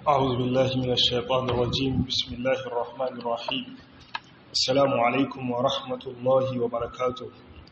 أعوذ بالله من الشيطان الرجيم بسم الله الرحمن الرحيم السلام عليكم ورحمة الله وبركاته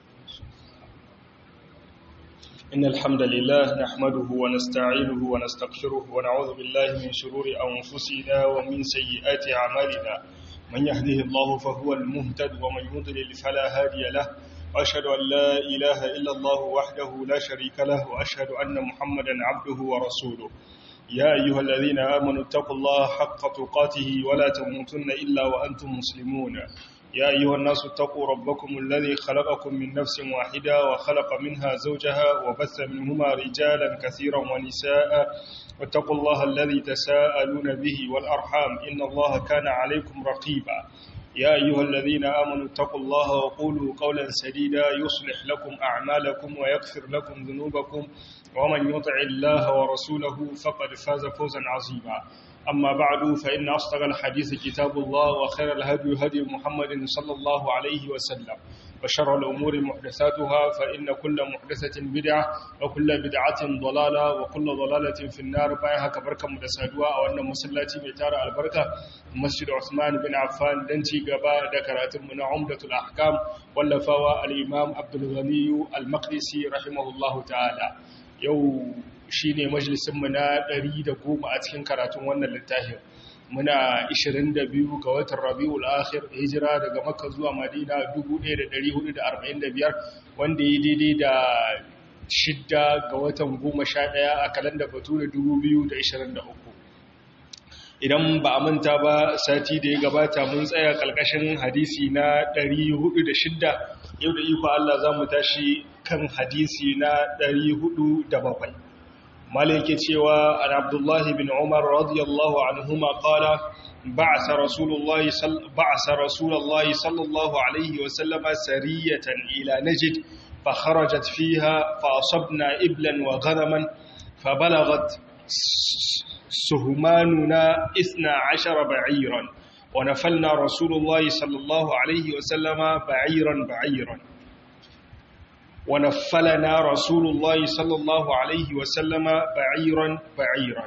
إن الحمد لله نحمده ونستعينه ونستغفره ونعوذ بالله من شرور أنفسنا ومن سيئات أعمالنا من يهده الله فهو المهتد ومن يضلل فلا هادي له وأشهد أن لا إله إلا الله وحده لا شريك له وأشهد أن محمدا عبده ورسوله يا أيها الذين آمنوا اتقوا الله حق تقاته ولا تموتن إلا وأنتم مسلمون يا أيها الناس اتقوا ربكم الذي خلقكم من نفس واحدة وخلق منها زوجها وبث منهما رجالا كثيرا ونساء واتقوا الله الذي تساءلون به والأرحام إن الله كان عليكم رقيبا يا أيها الذين آمنوا اتقوا الله وقولوا قولا سديدا يصلح لكم أعمالكم ويغفر لكم ذنوبكم ومن يطع الله ورسوله فقد فاز فوزا عظيما أما بعد فإن أصدق الحديث كتاب الله وخير الهدي هدي محمد صلى الله عليه وسلم وشر الأمور محدثاتها فإن كل محدثة بدعة وكل بدعة ضلالة وكل ضلالة في النار بايها كبركة مدسادوا أو أن مسلاتي ميتار البركة مسجد عثمان بن عفان دنتي قبا ذكرات من عمدة الأحكام واللفاوى الإمام عبد الغني المقدسي رحمه الله تعالى yau shi ne majalisunmu na 110 a cikin karatun wannan littafin muna 22 ga watan rabi'ul akhir hijira daga makka zuwa madina 1445 wanda ya daidai da shidda ga watan 11 a kalanda bature 2023 idan ba a manta ba sati da ya gabata mun tsaya kalkashin hadisi na 406 yau da iko Allah za mu tashi kan hadisi na 407 malike cewa an abdullahi bin umar radiyallahu anhuma qala ba'asa rasulullahi ba'asa rasulullahi sallallahu alaihi wa sallama sariyatan ila najd fa kharajat fiha fa asabna iblan wa ghanaman fa balagat سهماننا إثنى عشر بعيرا ونفلنا رسول الله صلى الله عليه وسلم بعيرا بعيرا ونفلنا رسول الله صلى الله عليه وسلم بعيرا بعيرا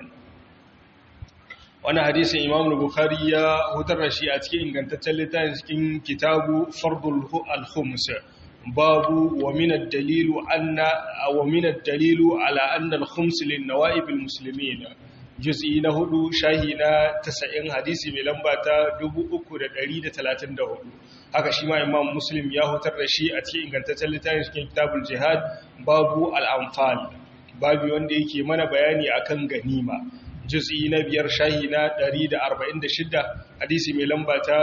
وانا حديث امام البخاري هدر شيء اتكي انغانتacen littafin cikin kitabu fardul al-khums babu wa min ad-dalil anna wa min ad-dalil ala anna al-khums lin-nawa'ib al-muslimin juz'i na hudu shahi na 90 hadisi mai lamba ta 334 haka shi ma imam muslim ya hutar da shi a cikin ingantaccen littafin cikin kitabul jihad babu al-anfal babu wanda yake mana bayani akan ganima juz'i na biyar shahi na 146 hadisi mai lamba ta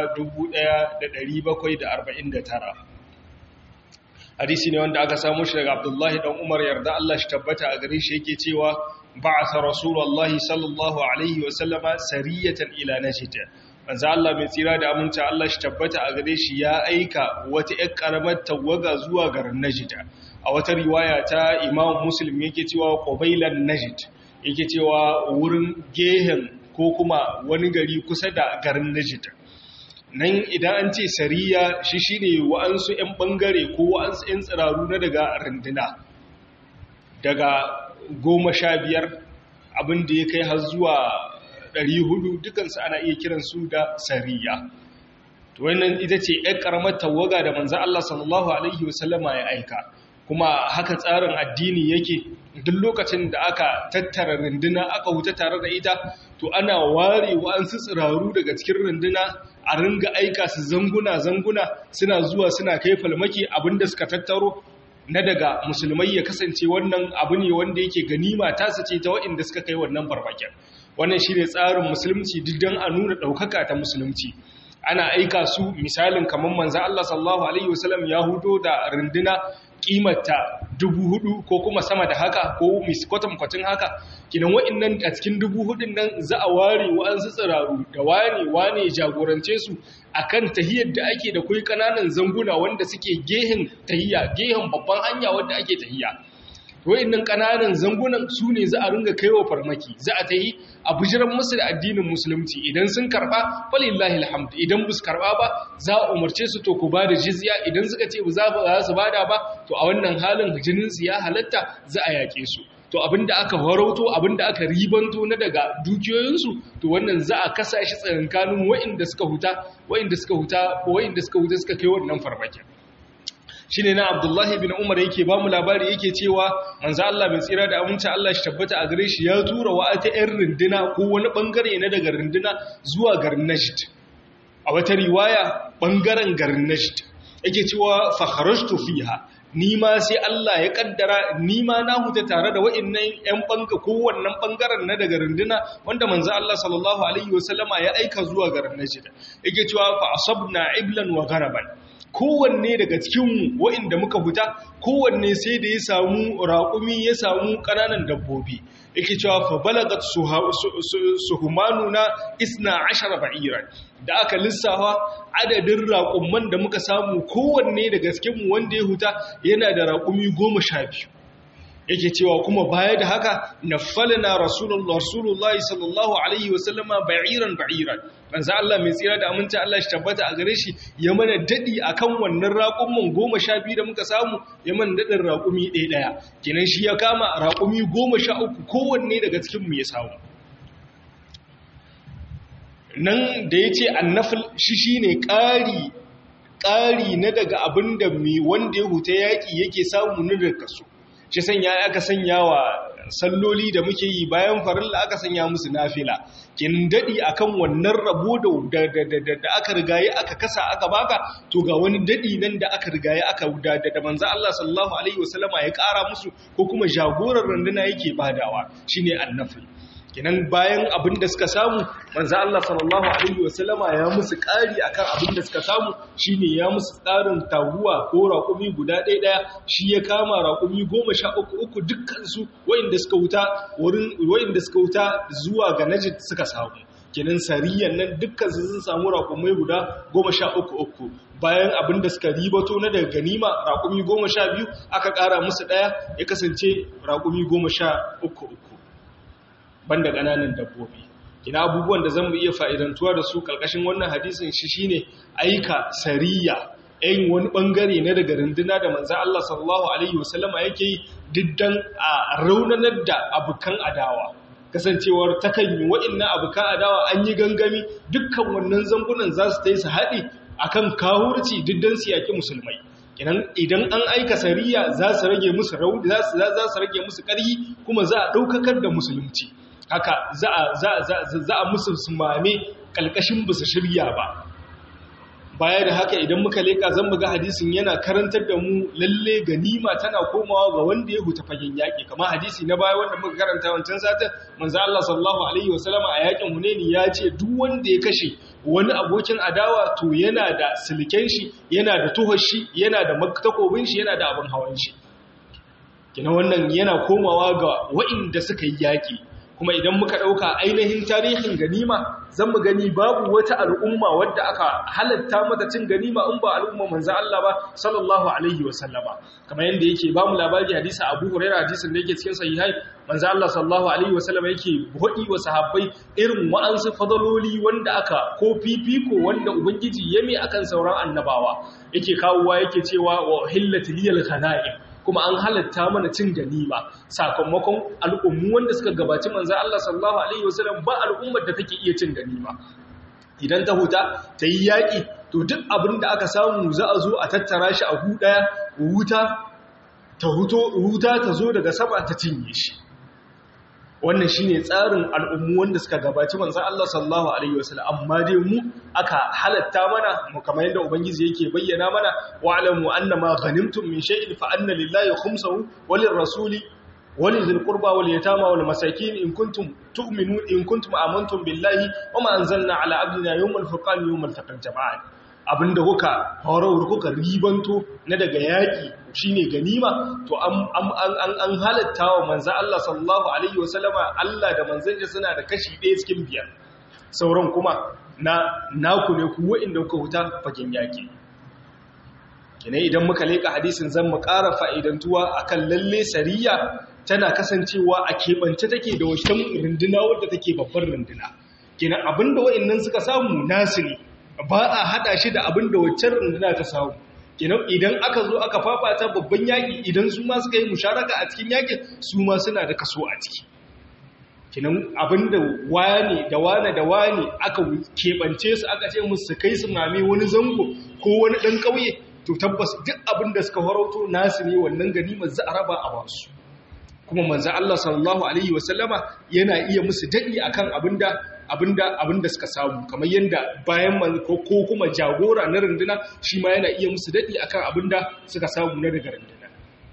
1749 hadisi ne wanda aka samu shi daga abdullahi dan umar yarda Allah shi tabbata a gare shi yake cewa ba'atha rasulullahi sallallahu alaihi wa sallama sariyatan ila najd manzo Allah mai tsira da aminta Allah shi tabbata a gare shi ya aika wata ƴar karamar tawaga zuwa garin najd a wata riwaya ta imam muslim yake cewa qabailan najd yake cewa wurin gehen ko kuma wani gari kusa da garin najd nan idan an ce sariya shi shine wa'ansu 'yan bangare ko wa'ansu 'yan tsiraru na daga runduna daga goma sha biyar abinda ya kai har zuwa ɗari hudu dukansu ana iya kiransu da sariya wannan ita ce 'yan ƙaramar tawaga da manzan Allah sallallahu Alaihi wasallama ya aika kuma haka tsarin addini yake duk lokacin da aka tattara runduna aka wuta tare da ita to ana ware wa'ansu tsiraru daga cikin runduna a ringa aika su zanguna-zanguna suna zuwa suna kai falmaki abinda suka tattaro na daga musulmai ya kasance wannan abu ne wanda yake ganima ta ce ta waɗanda suka kai wannan barbaken wannan shi ne tsarin musulunci duk don a nuna ɗaukaka ta musulunci ana aika su misalin kamar manzan Allah sallallahu Alaihi wasallam ya hudo da runduna kimata dubu hudu ko kuma sama da haka ko kwatankwacin haka kinan wa'annan a cikin dubu hudun nan za a ware wa'ansu tsiraru da wane wane jagorance su akan tahiyar da ake da kai kananan zanguna wanda suke gehen tahiya gehen babban hanya wanda ake tahiya wa'annan kananan zangunan su ne za a ringa kaiwa farmaki za a tahi a bijiran musu da addinin musulunci idan sun karba falillahi alhamdu idan bus karba ba za a umarce su to ku ba da jizya idan suka ce ba za su bada ba to a wannan halin jinin su ya halatta za a yake su to abinda aka farauto abinda aka ribanto na daga dukiyoyinsu to wannan za a kasa shi tsakankanin wa'inda suka huta wa'inda suka huta wa'inda suka huta suka kai wannan farmakin shine na Abdullahi bin Umar yake ba mu labari yake cewa manzo Allah mai tsira da aminci Allah shi tabbata a gare shi ya tura wa ta ƴan runduna ko wani bangare na daga runduna zuwa garin Najd a wata riwaya bangaren garin Najd yake cewa fa kharajtu fiha ni ma sai Allah ya kaddara ni ma na huta tare da wa'annan ƴan banga ko wannan bangaren na daga runduna wanda manzo Allah sallallahu alaihi wasallama ya aika zuwa garin Najd yake cewa fa asabna iblan wa gharaban kowanne daga cikinmu wa'inda muka huta kowanne sai da ya samu raƙumi ya samu ƙananan dabbobi yake cewa fa balagat suhumanu na isna ashara ba'iran da aka lissafa adadin raƙumman da muka samu kowanne daga cikinmu wanda ya huta yana da raƙumi goma sha biyu yake cewa kuma baya da haka naffalna rasulullah rasulullahi sallallahu alaihi wasallama ba'iran ba'iran manzo Allah mai tsira da aminta Allah shi tabbata a gare shi ya mana dadi akan wannan raƙumin 12 da muka samu ya mana dadin raƙumi ɗaya ɗaya kenan shi ya kama raƙumi 13 kowanne daga cikin mu ya samu nan da yace annafil shi shine ƙari ƙari na daga abinda mai wanda ya huta yaki yake samu na daga kaso shi sanya aka sanya wa salloli da muke yi bayan farilla aka sanya musu nafila kin dadi akan wannan rabo da da aka rigaye aka kasa aka baka to ga wani dadi nan da aka rigaye aka da da manzo Allah sallallahu alaihi wasallama ya kara musu ko kuma jagoran randuna yake badawa shine annafil kenan bayan abin da suka samu manzo Allah sallallahu alaihi wasallama ya musu ƙari akan abin da suka samu shine ya musu tsarin taguwa ko raƙumi guda ɗaya ɗaya shi ya kama raƙumi goma sha uku uku dukkan su wayanda suka wuta wurin wayanda suka wuta zuwa ga Najd suka samu kenan sariyan nan dukkan su sun samu raƙumai guda goma sha uku uku bayan abin da suka ribato na daga ganima raƙumi goma sha biyu aka ƙara musu ɗaya ya kasance raƙumi goma sha uku uku banda ƙananan dabbobi ina abubuwan da zamu iya fa'idantuwa da su ƙarƙashin wannan hadisin shi shine aika sariya ɗayin wani ɓangare na daga runduna da manzo Allah sallallahu alaihi wasallama yake yi diddan a raunanar da abukan adawa kasancewar takan yi wa'innan abukan adawa an yi gangami dukkan wannan zangunan za su ta yi su haɗe akan kawurci diddan su yaƙi musulmai idan an aika sariya za su rage musu rauni za su rage musu ƙarhi kuma za a ɗaukakar da musulunci haka za a musu sumame ƙalƙashin ba su shirya ba baya da haka idan muka leƙa zan buga hadisin yana karantar da mu lalle ganima tana komawa ga wanda ya huta fagen yaƙi kama hadisi na baya wanda muka karanta wancan satin manzo Allah sallallahu alaihi wasallam a yaƙin Hunaini ya ce duk wanda ya kashe wani abokin adawa to yana da silken shi yana da tuhar shi yana da takobin shi yana da abin hawan shi kina wannan yana komawa ga wa'inda suka yi yaƙi kuma idan muka ɗauka ainihin tarihin ganima zan mu gani babu wata al'umma wadda aka halatta mata cin ganima in ba al'umma manzo Allah ba sallallahu alaihi wa sallama kamar yanda yake ba mu labari hadisi Abu Hurairah hadisin da yake cikin sahihai manzo Allah sallallahu alaihi wa sallama yake hodi wa sahabbai irin wa'ansu fadaloli wanda aka ko fifiko wanda ubangiji yame akan sauran annabawa yake kawowa yake cewa wa hillati liyal ghanaim kuma an halatta mana cin ganima sakamakon al'ummu wanda suka gabaci manzo Allah sallallahu alaihi wasallam ba al'ummar da take iya cin ganima idan ta huta ta yi yaƙi to duk abin da aka samu za a zo a tattara shi a hu ɗaya wuta ta huto wuta ta zo daga sama ta cinye shi wannan shine tsarin al'ummu wanda suka gabaci manzon Allah sallallahu alaihi wasallam amma dai mu aka halatta mana mu kamar yadda ubangiji yake bayyana mana wa'lamu annama ghanimtum min shay'in fa anna lillahi khumsahu walir rasuli walidhil qurba wal yatama wal masakin in kuntum tu'minun in kuntum amantum billahi wama anzalna ala abdina yawmal furqan yawmal taqal jama'an abinda kuka horar kuka ribanto na daga yaƙi shine ganima to an halatta wa manzan Allah sallallahu alaihi wasallama Allah da manzan suna da kashi ɗaya cikin biyar sauran kuma na naku ne ku wa'inda kuka huta fagen yaƙi kina idan muka leƙa hadisin zan mu ƙara fa'idantuwa akan lalle sariya tana kasancewa a keɓance take da wacan runduna wadda take babbar runduna kina abinda wa'innan suka samu nasu ne ba a hada shi da abin da waccan runduna ta samu kenan idan aka zo aka fafata babban yaƙi idan su ma suka yi musharaka a cikin yaƙin su ma suna da kaso a ciki kenan abinda wani da wani da wani aka keɓance su aka ce musu kai su mame wani zango ko wani ɗan ƙauye to tabbas duk abinda suka farauto nasu ne wannan ganimar za a raba a basu kuma manzo Allah sallallahu alaihi wasallama yana iya musu dadi akan abinda abinda abinda suka samu kamar yanda bayan man ko kuma jagora na runduna shi ma yana iya musu dadi akan abinda suka samu na daga runduna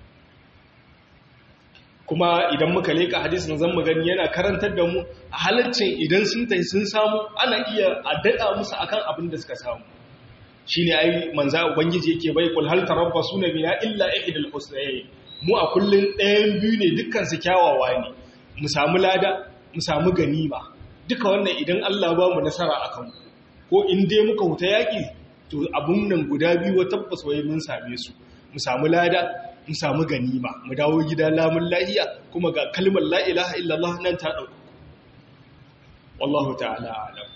kuma idan muka leka hadisin zan mu gani yana karantar da mu a halaccin idan sun tafi sun samu ana iya a dada musu akan abinda suka samu shine ai manzo ubangiji yake bai kul hal tarabbasuna bina illa ihdal husnayn mu a kullum ɗayan biyu ne dukkansu kyawawa ne mu samu lada mu samu ganima duka wannan idan Allah ba mu nasara a kanku ko in dai muka huta yaƙi to abun nan guda biyu wa tabbas wai mun same su mu samu lada mu samu ganima mu dawo gida lamun lahiya kuma ga kalmar la ilaha illallah nan ta ɗauka wallahu ta'ala alam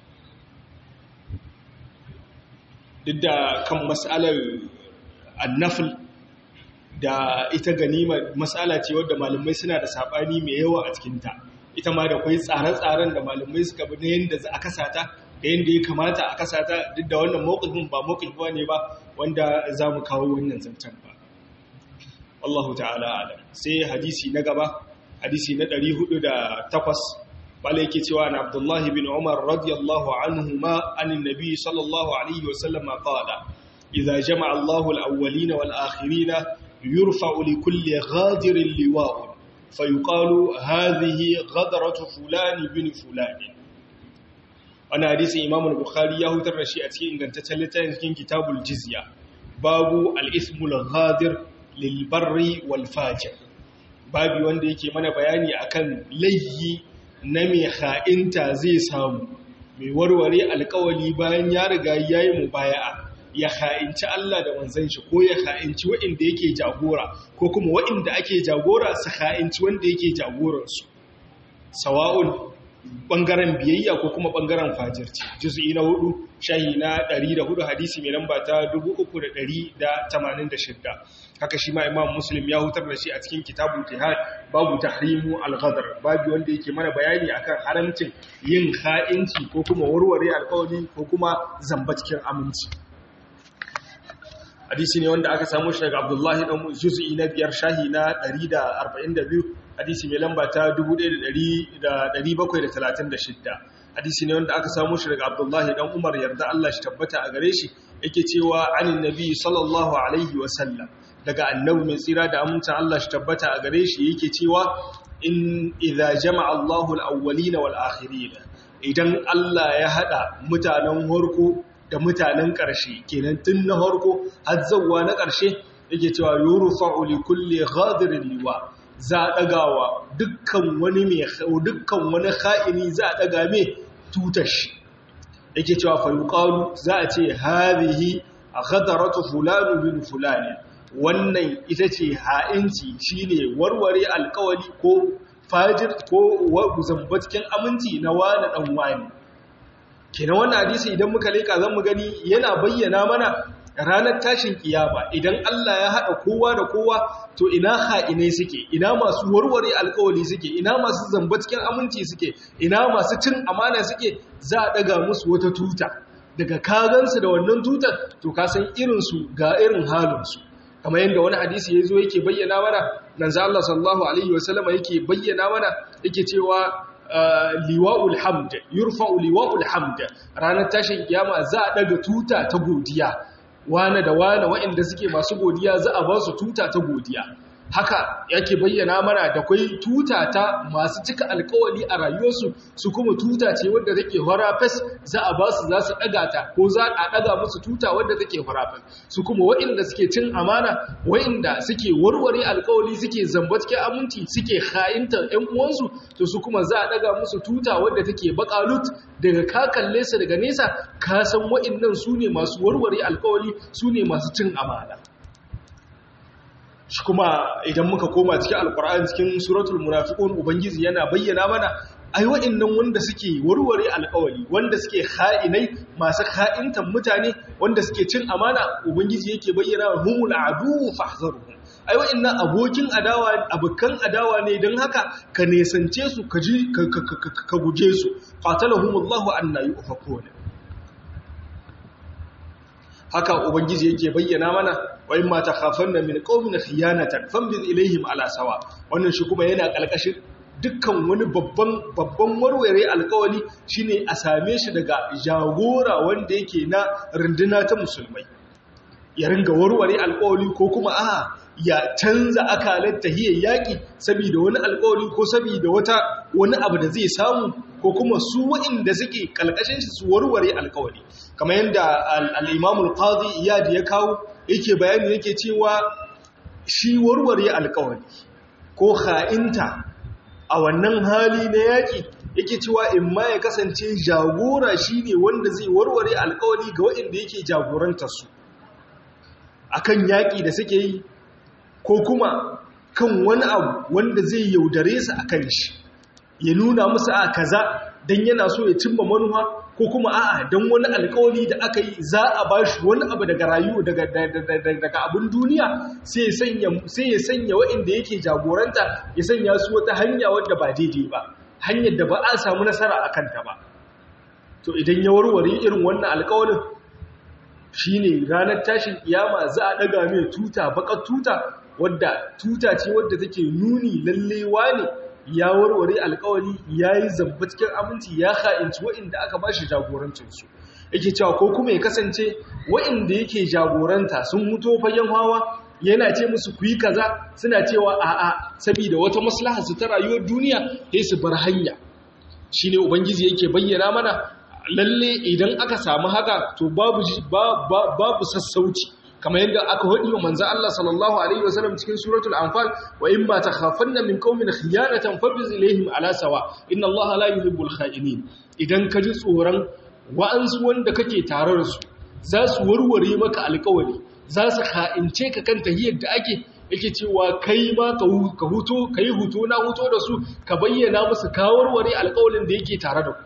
duk da kan mas'alar annafil da ita ganima matsala ce wadda malamai suna da sabani mai yawa a cikinta ita ma da kwai tsare-tsaren da malamai suka bi na yadda za a kasata da yadda ya kamata a kasata duk da wannan mawukifin ba mawukifi ne ba wanda za mu kawo wannan zancen ba Allahu ta'ala alam sai hadisi na gaba hadisi na 408 bala yake cewa na Abdullahi bin Umar radiyallahu anhu ma anin nabi sallallahu alaihi wasallam qala idza jama'a Allahu al-awwalina wal akhirina يرفع لكل غادر اللواء فيقال هذه غدرة فلان بن فلان وانا حديث امام البخاري ya hutar da shi a cikin ingantaccen littafin cikin kitabul jizya babu al-ismul ghadir lil barri wal fajir babu wanda yake mana bayani akan layyi na mai ha'inta zai samu mai warware alkawali bayan ya riga yayi mubaya'a ya ha'inci Allah da manzan shi ko ya ha'inci waɗanda yake jagora ko kuma waɗanda ake jagora su ha'inci wanda yake jagoransu sawa'un ɓangaren biyayya ko kuma ɓangaren fajirci juzu'i na hudu shahi na 104 hadisi mai lamba ta 3,186 haka shi ma imam muslim ya hutar da shi a cikin kitabun jihad babu tahrimu al-ghadar babu wanda yake mana bayani akan haramcin yin ha'inci ko kuma warware alƙawari ko kuma zamba cikin aminci hadisi ne wanda aka samu shi daga abdullahi dan juz'i na biyar shahi na 142 hadisi mai lamba ta 1736 hadisi ne wanda aka samu shi daga abdullahi dan umar yarda Allah shi tabbata a gare shi yake cewa anin nabi sallallahu alaihi wa sallam daga annabi mai tsira da amincin Allah shi tabbata a gare shi yake cewa in idza jama'a Allahu al-awwalina wal akhirin idan Allah ya hada mutanen harko da mutanen ƙarshe kenan tun na harko har zawwa na ƙarshe yake cewa yurfa'u li kulli ghadirin liwa za a ɗagawa dukkan wani mai dukkan wani kha'ini za a ɗaga mai tutar shi yake cewa fa yuqalu za a ce hadhihi ghadaratu fulanu bin fulani wannan ita ce ha'inci shine warware alkawali ko fajir ko zambatkin aminci na wani dan wani kenan wannan hadisi idan muka leka zan mu gani yana bayyana mana ranar tashin kiyama idan Allah ya haɗa kowa da kowa to ina ha'inai suke ina masu warware alkawali suke ina masu zamba cikin aminci suke ina masu cin amana suke za a ɗaga musu wata tuta daga kagansu da wannan tutar to ka san irinsu ga irin halinsu kamar yadda wani hadisi ya zo yake bayyana mana nan za Allah sallallahu alaihi wasallama yake bayyana mana yake cewa liwa'ul hamd yurfa'u liwa'ul hamd ranar tashin kiyama za a daga tuta ta godiya wane da wane waɗanda suke masu godiya za a ba su tuta ta godiya haka yake bayyana mana da kwai tuta ta masu cika alkawali a rayuwarsu su kuma tuta ce wadda take horafes za a ba su za su ɗaga ta ko za a ɗaga musu tuta wadda take horafes su kuma waɗanda suke cin amana waɗanda suke warware alkawali suke zamba cikin aminci suke ha'intar ‘yan uwansu to su kuma za a ɗaga musu tuta wadda take bakalut daga ka kalle su daga nesa ka san waɗannan su ne masu warware alkawali su ne masu cin amana shi kuma idan muka koma cikin alkur'ani cikin suratul munafiqun ubangiji yana bayyana mana ai wa'annan wanda suke warware alƙawari wanda suke ha'inai masu ha'intan mutane wanda suke cin amana ubangiji yake bayyana humul adu fahzaruhum ai wa'annan abokin adawa abukan adawa ne don haka ka nesance su ka ji ka guje su qatalahumullahu anna yufakun haka ubangiji yake bayyana mana wa in ma takhafanna min qaumin khiyanatan fambiz ilaihim ala sawa wannan shi kuma yana kalkashin dukkan wani babban babban warware alkawali shine a same shi daga jagora wanda yake na runduna ta musulmai ya ringa warware alkawali ko kuma a ya canza akalar tahiyar yaƙi saboda wani alkawali ko saboda wata wani abu da zai samu ko kuma su waɗanda suke kalkashin shi su warware alkawali kamar yadda al-imamul qadi iyad ya kawo yake bayani yake cewa shi warware alkawali ko ha'inta a wannan hali na yaƙi yake cewa in ma ya kasance jagora shi ne wanda zai warware alkawali ga waɗanda yake jagorantarsu a kan yaƙi da suke yi ko kuma kan wani abu wanda zai yaudare su a kan shi ya nuna musu a kaza don yana so ya cimma manuwa ko kuma a'a don wani alkawari da aka yi za a ba shi wani abu daga rayu daga abin duniya sai ya sanya waɗanda yake jagoranta ya sanya su wata hanya wadda ba daidai ba hanyar da ba a samu nasara a kanta ba to idan ya warware irin wannan alkawarin shi ne ranar tashin kiyama za a ɗaga mai tuta bakar tuta wadda tuta ce wadda take nuni lallewa ne ya warware alkawari ya yi zamba cikin aminci ya ha'inci wa'inda aka ba shi jagorancinsu yake cewa ko kuma ya kasance wa'inda yake jagoranta sun mutu fagen hawa yana ce musu ku yi kaza suna cewa a'a saboda wata maslaha su ta rayuwar duniya sai su bar hanya shine ubangiji yake bayyana mana lalle idan aka samu haka to babu babu sassauci kamar yadda aka hadi wa manzo Allah sallallahu alaihi wasallam cikin suratul anfal wa in ma takhafanna min qaumin khiyanatan fabiz ilaihim ala sawa inna Allah la yuhibbul kha'inin idan ka ji tsoron wa'ansu wanda kake tare da su za su warware maka alƙawari za su kha'ince ka kan tahiyar da ake yake cewa kai ma ka huto kai huto na huto da su ka bayyana musu ka warware alƙawarin da yake tare da ku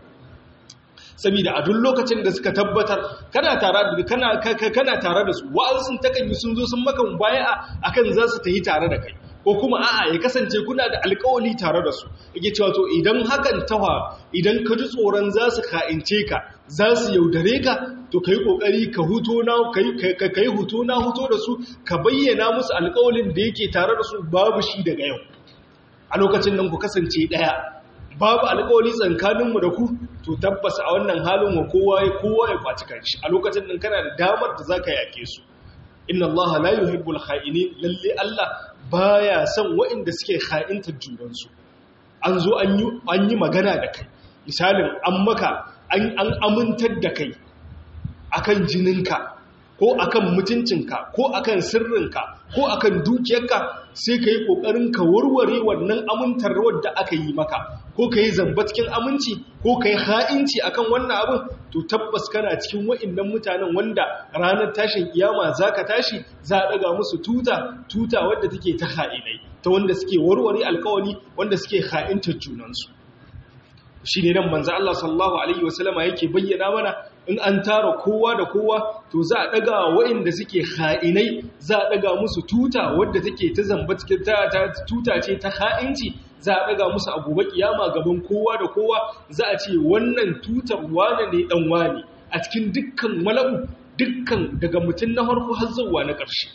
saboda a duk lokacin da suka tabbatar kana tare da kana kana tare da su wa'ansun takan yi sun zo sun maka mubaya'a akan za su tafi tare da kai ko kuma a'a ya kasance kuna da alƙawari tare da su yake cewa to idan hakan tawa idan ka ji tsoron za su ka'ince ka za su yaudare ka to kai kokari ka huto na kai kai huto na huto da su ka bayyana musu alƙawarin da yake tare da su babu shi daga yau a lokacin nan ku kasance daya babu alƙawari tsakaninmu da ku to tabbas a wannan halin wa kowa ya kowa ya kwaci kanshi a lokacin nan kana da damar da zaka yake su inna Allah la yuhibbul kha'inin lalle Allah baya son waɗanda suke kha'intar junansu an zo an yi an yi magana da kai misalin an maka an an amintar da kai akan jininka ko akan mutuncinka ko akan sirrinka ko akan dukiyarka sai ka yi ƙoƙarin ka warware wannan amintarwar da aka yi maka ko ka yi zamba cikin aminci ko ka yi ha'inci akan wannan abin to tabbas kana cikin wa'innan mutanen wanda ranar tashin kiyama za ka tashi za a ɗaga musu tuta tuta wadda take ta ha'inai ta wanda suke warware alkawari wanda suke ha'intar junansu shi ne nan manzo Allah sallallahu alaihi wasallama yake bayyana mana in an tara kowa da kowa to za a daga waɗanda suke ha'inai za a daga musu tuta wadda take ta zamba cikin ta tuta ce ta ha'inci za a daga musu a gobe kiyama gaban kowa da kowa za a ce wannan tutar wane ne dan wane a cikin dukkan mala'u dukkan daga mutum na farko har zuwa na ƙarshe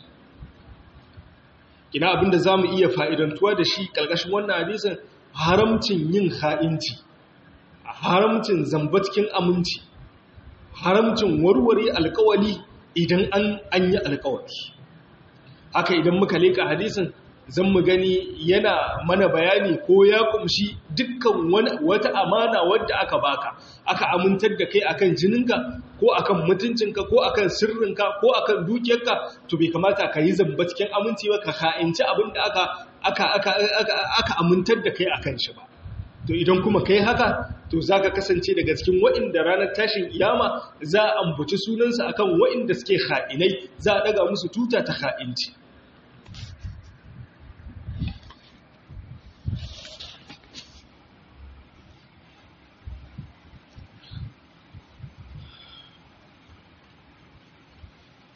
ina abinda zamu iya fa'idantuwa da shi ƙarƙashin wannan hadisin haramcin yin ha'inci haramcin zamba cikin aminci haramcin warware alkawali idan an an yi alkawali haka idan muka leka hadisin zan mu gani yana mana bayani ko ya kumshi dukkan wata amana wadda aka baka aka amintar da kai akan jininka ko akan mutuncinka ko akan sirrinka ko akan dukiyarka to bai kamata ka yi zamba cikin aminci ba ka ha'inci abin da aka aka aka aka amintar da kai akan shi ba to idan kuma kai haka to za ka kasance daga cikin waɗanda ranar tashin iyama za a ambaci sunansa akan waɗanda suke ha'inai za a ɗaga musu tuta ta ha'inci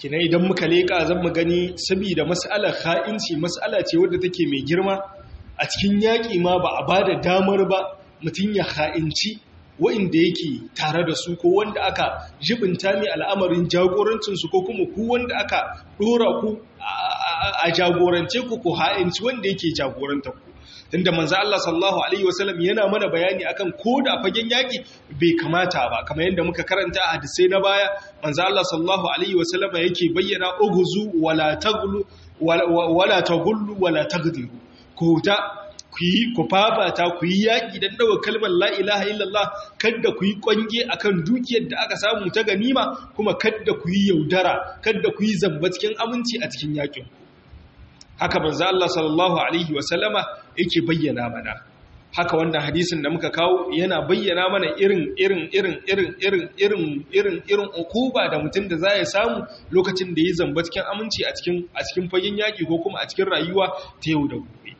kina idan muka leƙa zan mu gani saboda mas'alar ha'inci mas'ala ce wadda take mai girma a cikin yaƙi ma ba a ba da damar ba mutum ya ha'inci wa'inda yake tare da su ko wanda aka jibinta mai al'amarin jagorancinsu ko kuma ku wanda aka ɗora ku a jagorance ku ko ha'inci wanda yake jagoranta ku tunda manzo Allah sallallahu alaihi wasallam yana mana bayani akan ko da fagen yaki bai kamata ba kamar yadda muka karanta a hadisai na baya manzo Allah sallallahu alaihi wasallam yake bayyana ughzu wala taglu wala tagullu wala tagdiru ko ta ku yi ku fafata ku yi yaƙi don ɗaga kalmar la'ilaha illallah kadda ku yi ƙwange a kan dukiyar da aka samu ta ganima kuma kadda ku yi yaudara kadda ku yi zamba cikin aminci a cikin yaƙin haka banza Allah sallallahu Alaihi wasallama yake bayyana mana haka wannan hadisin da muka kawo yana bayyana mana irin irin irin irin irin irin irin irin ukuba da mutum da za ya samu lokacin da ya zamba cikin aminci a cikin a cikin fagen yaƙi ko kuma a cikin rayuwa ta yau da gobe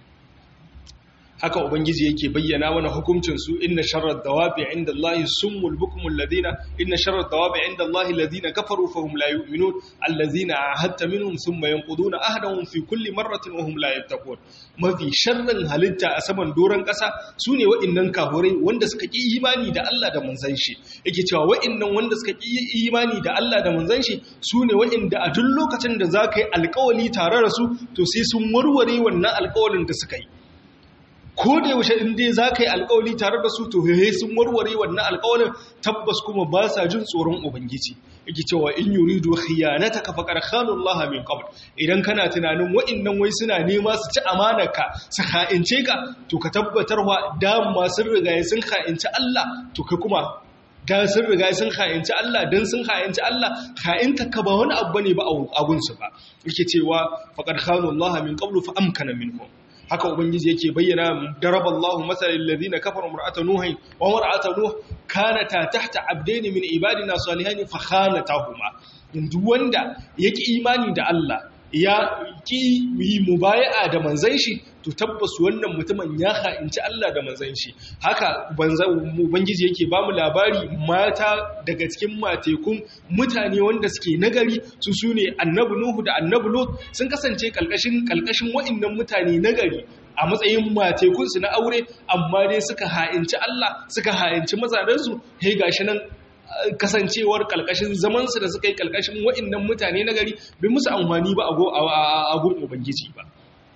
haka ubangiji yake bayyana mana hukuncin su inna sharrad dawabi inda Allah summul bukmul ladina inna sharrad dawabi inda Allah alladhina kafaru fahum la yu'minun alladhina ahadta minhum thumma yanquduna ahdahum fi kulli marratin wa hum la yattaqun mafi sharrin halitta a saman doran kasa sune wa'annan kafurai wanda suka ki imani da Allah da manzon shi yake cewa wa'annan wanda suka ki imani da Allah da manzon shi sune wa'anda a duk lokacin da zaka yi alƙawari tare da su to sai sun warware wannan alƙawarin da suka yi ko da yaushe in dai za ka yi alkawali tare da su to hehe sun warware wannan alkawalin tabbas kuma ba sa jin tsoron ubangiji yake cewa in yuridu khiyanataka faqad khana Allah min qabl idan kana tunanin wa'annan wai suna nema su ci amanarka su kha'ince ka to ka tabbatar wa dama sun riga sun kha'inci Allah to ka kuma da sun riga sun kha'inci Allah dan sun kha'inci Allah kha'inta ka ba wani abu bane ba a gunsu ba yake cewa faqad khana Allah min qablu fa amkana minhum haka ubangiji yake bayyana daraballahu masalal ladina kafaru mar'ata nuhin wa mar'ata nuh kanata tahta abdaini min ibadina salihin fa khanatahuma duk wanda yake imani da Allah ya ki yi mubaya'a da manzon shi to tabbas wannan mutumin ya ha'inci Allah da manzon shi haka ubangiji yake bamu labari mata daga cikin matekun mutane wanda suke nagari su sune annabi nuhu da annabi lut sun kasance kalkashin kalkashin wa'annan mutane nagari a matsayin matekun su na aure amma dai suka ha'inci Allah suka ha'inci mazarensu he gashi nan kasancewar kalkashin zamansu da suka yi kalkashin wa'annan mutane na gari bai musu amfani ba a gun ubangiji ba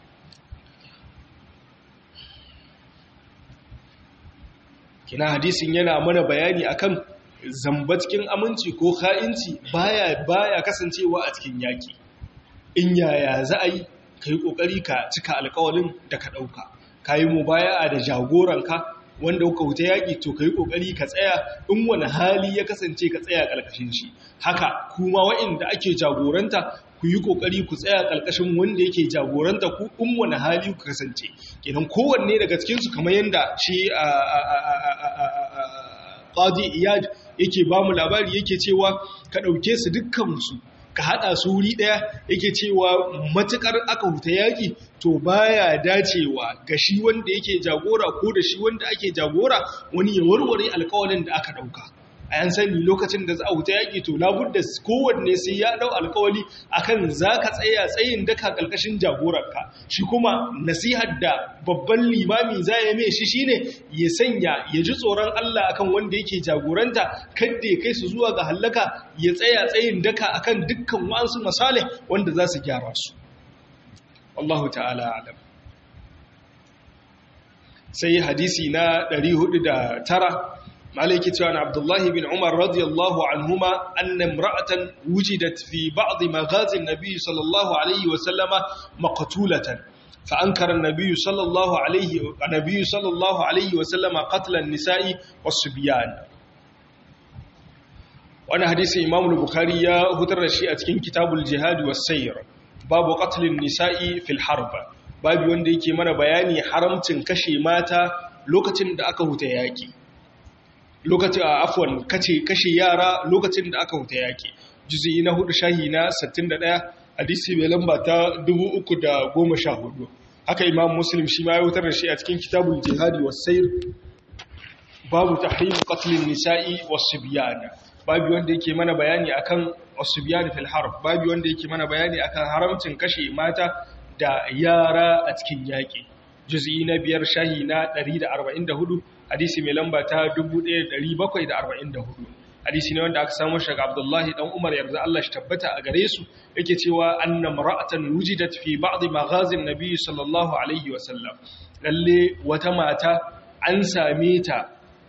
kina hadisin yana mana bayani akan zamba cikin aminci ko ha'inci baya baya kasancewa a cikin yaki in yaya za a yi ka yi ƙoƙari ka cika alƙawalin da ka ɗauka ka yi mubaya'a da jagoranka wanda kuka wuta yaƙi to ka yi ƙoƙari ka tsaya in wani hali ya kasance ka tsaya ƙarƙashin shi haka kuma wa'inda ake jagoranta ku yi ƙoƙari ku tsaya ƙarƙashin wanda yake jagoranta ku in wani hali ku kasance kenan kowanne daga cikinsu kamar yadda shi qadi iyad yake ba mu labari yake cewa ka ɗauke su dukkansu ka haɗa su wuri ɗaya yake cewa matuƙar aka huta yaƙi to baya dacewa ga shi wanda yake jagora ko da shi wanda ake jagora wani ya warware alƙawalin da aka ɗauka a yan sani lokacin da za a huta yaƙi to labudda kowanne sai ya ɗau alƙawali akan za ka tsaya tsayin daka ƙarƙashin jagorarka shi kuma nasihar da babban limami za ya mai shi shine ya sanya ya ji tsoron Allah akan wanda yake jagoranta kadda ya kai su zuwa ga hallaka ya tsaya tsayin daka akan dukkan wasu masalih wanda za su gyara su Allah ta'ala alam sai hadisi na 409 عليك عن عبد الله بن عمر رضي الله عنهما أن امرأة وجدت في بعض مغازي النبي صلى الله عليه وسلم مقتولة فأنكر النبي صلى الله عليه النبي صلى الله عليه وسلم قتل النساء والصبيان وأنا حديث إمام البخاري هتر الشيء أتكين كتاب الجهاد والسير باب قتل النساء في الحرب باب wanda yake mana bayani haramcin kashe mata lokacin da aka huta yaki lokacin a afwan kace kashe yara lokacin da aka huta yaki juzi na hudu shahi na 61 hadisi mai lamba ta 314 haka imam muslim shi ma ya wutar da shi a cikin kitabul jihadi was sayr babu tahrim qatlin nisa'i was-sibyan babu wanda yake mana bayani akan was-sibyan fil harb babu wanda yake mana bayani akan haramcin kashe mata da yara a cikin yaki juz'i na biyar shahi na 144 hadisi mai lamba ta 1744 hadisi ne wanda aka samu shaga Abdullahi dan Umar yarda Allah shi tabbata a gare su yake cewa anna mar'atan wujidat fi ba'd maghazin nabiy sallallahu alaihi wa sallam lalle wata mata an same ta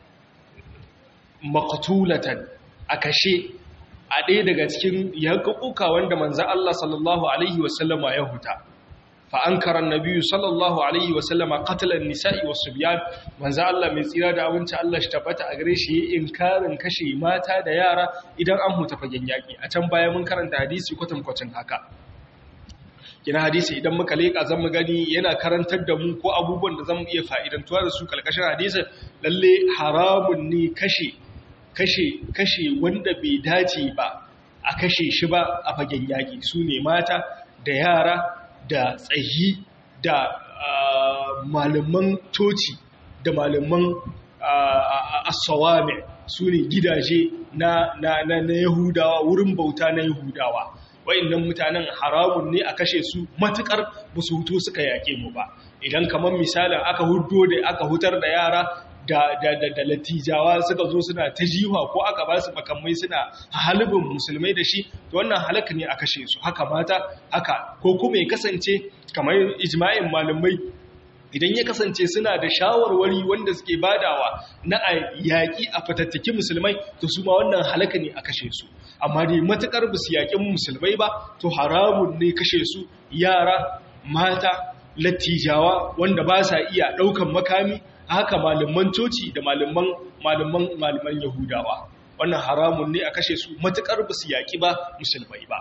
maqtulatan a kashe a ɗaya daga cikin yaƙuƙuka wanda manzo Allah sallallahu alaihi wa sallama ya huta fa ankara annabi sallallahu alaihi wa sallama qatl an-nisa'i was-subyan manzo Allah mai tsira da abinci Allah shi tabbata a gare shi inkarin kashe mata da yara idan an huta fagen yaki a can baya mun karanta hadisi kwatan kwacin haka kina hadisi idan muka leka zan mu gani yana karantar da mu ko abubuwan da zamu iya fa'idantuwa da su kalkashin hadisin lalle haramun ne kashe kashe kashe wanda bai dace ba a kashe shi ba a fagen yaki su ne mata da yara da tsayi da malaman toci da malaman asawame su ne gidaje na, na, na, na yahudawa wurin bauta na yahudawa wa'annan mutanen haramun ne a kashe su matukar ba su hutu suka yaƙe mu ba idan kamar misalin aka hudo da aka hutar da yara da, da, da, da latijawa suka zo suna ta jiwa ko aka ba su makamai suna halibin musulmai da shi to wannan halaka ne a kashe su haka mata haka ko kuma ya kasance kamar ijma'in malamai idan ya kasance suna da shawarwari wanda suke badawa na a yaƙi a fatattaki musulmai to su ma wannan halaka ne a kashe su amma dai matuƙar ba su yaƙin musulmai ba to haramun ne kashe su yara mata lattijawa wanda ba sa iya ɗaukan makami haka malaman coci da malaman malaman malaman yahudawa wannan haramun ne a kashe su matukar ba su yaki ba musulmai ba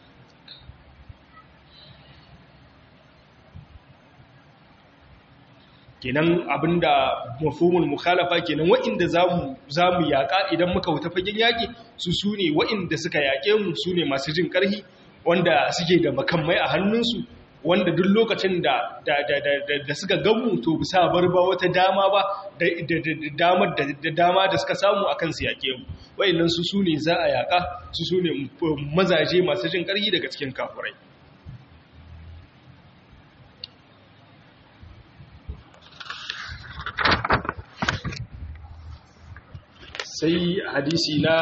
kenan abinda mafhumul mukhalafa kenan wa'inda zamu zamu yaka idan muka wuta fagen yaki su sune wa'inda suka yake mu sune masu jin karhi wanda suke da makamai a hannunsu wanda duk lokacin da da suka gamu to bisa bar ba wata dama ba da damar da dama da suka samu akan su yake mu wayannan su sune za a yaka su sune mazaje masu jin karhi daga cikin kafurai sai hadisi na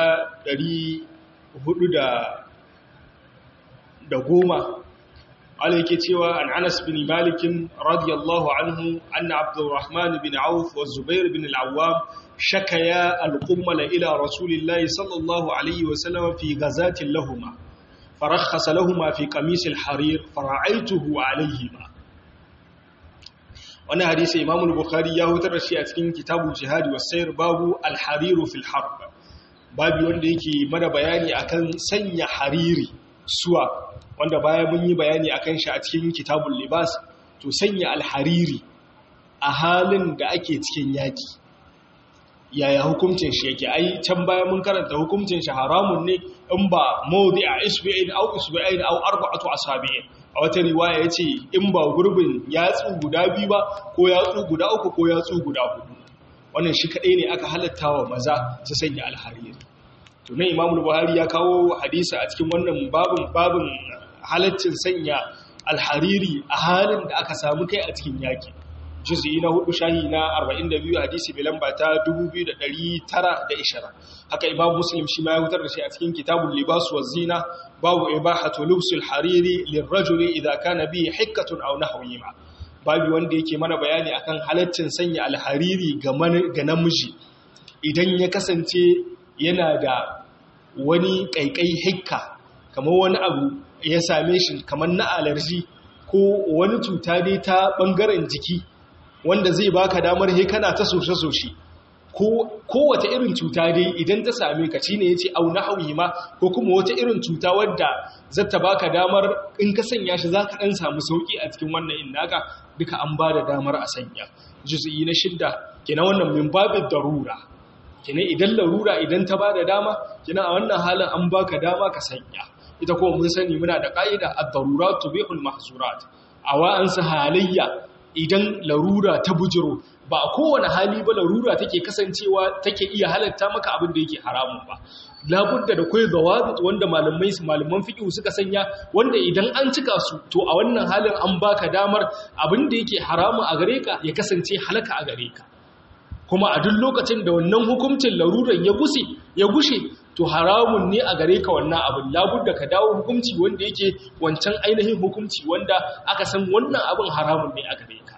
400 da goma قال yake cewa an Anas bin Malik radiyallahu anhu anna Abdurrahman bin Auf wa Zubair bin al-Awwam shakaya al-qummal ila Rasulillahi sallallahu alayhi wa sallam fi ghazatin lahumma farakhasa lahumma fi qamis al-harir fara'aytuhu alayhima wannan hadisi Imam al-Bukhari ya hutar da shi a cikin kitabul jihad was sayr babu al-harir fil harb babu wanda yake mana bayani akan sanya hariri suwa wanda baya mun yi bayani akan shi a cikin kitabul libas to sanya alhariri a halin da ake cikin yaki yaya hukuncin shi yake ai can baya mun karanta hukuncin shi haramun ne in ba mawdi'a isbi'in aw isbi'in aw arba'atu asabi'in a wata riwaya yace in ba gurbin yatsu guda biyu ba ko yatsu guda uku ko yatsu guda hudu wannan shi kadai ne aka halatta wa maza su sanya alhariri to nan imamu buhari ya kawo hadisi a cikin wannan babin babin halaccin sanya alhariri a halin da aka samu kai a cikin yaki juz'i na hudu shahi na 42 hadisi bi lamba ta 2920 haka imam muslim shi ma ya hutar da shi a cikin kitabul libas wa zina babu ibahatu lubsul hariri lirrajuli idza kana bi hikkatun aw nahwihima babu wanda yake mana bayani akan halaccin sanya alhariri ga namiji idan ya kasance yana da wani kaikai hikka kamar wani abu ya same shi kamar na alarji ko wani cuta dai ta bangaren jiki wanda zai baka damar he kana ta soshe-soshe ko wata irin cuta dai idan ta same ka shine yace au nahwi ma ko kuma wata irin cuta wadda zata baka damar in ka sanya shi zaka dan samu sauki a cikin wannan innaka duka an bada damar a sanya juz'i na shidda kenan wannan min babid darura kenan idan larura idan ta bada dama kenan a wannan halin an baka dama ka sanya ita kuma mun sani muna da ƙa'ida ad-darurat tubihul mahzurat awa an sa halayya idan larura ta bujiro ba a kowane hali ba larura take kasancewa take iya halatta maka abin da yake haramun ba labudda da kai zawabit wanda malamai malaman fiqh suka sanya wanda idan an cika su to a wannan halin an baka damar abin da yake haramu a gare ka ya kasance halaka a gare ka kuma a duk lokacin da wannan hukuncin laruran ya gushe ya gushe to haramun ne a gare ka wannan abin labudda ka dawo hukunci wanda yake wancan ainihin hukunci wanda aka san wannan abin haramun ne a gare ka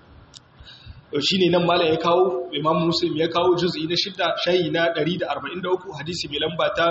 shi ne nan malam ya kawo imam muslim ya kawo juz'i na shidda shayi na 143 hadisi mai lamba ta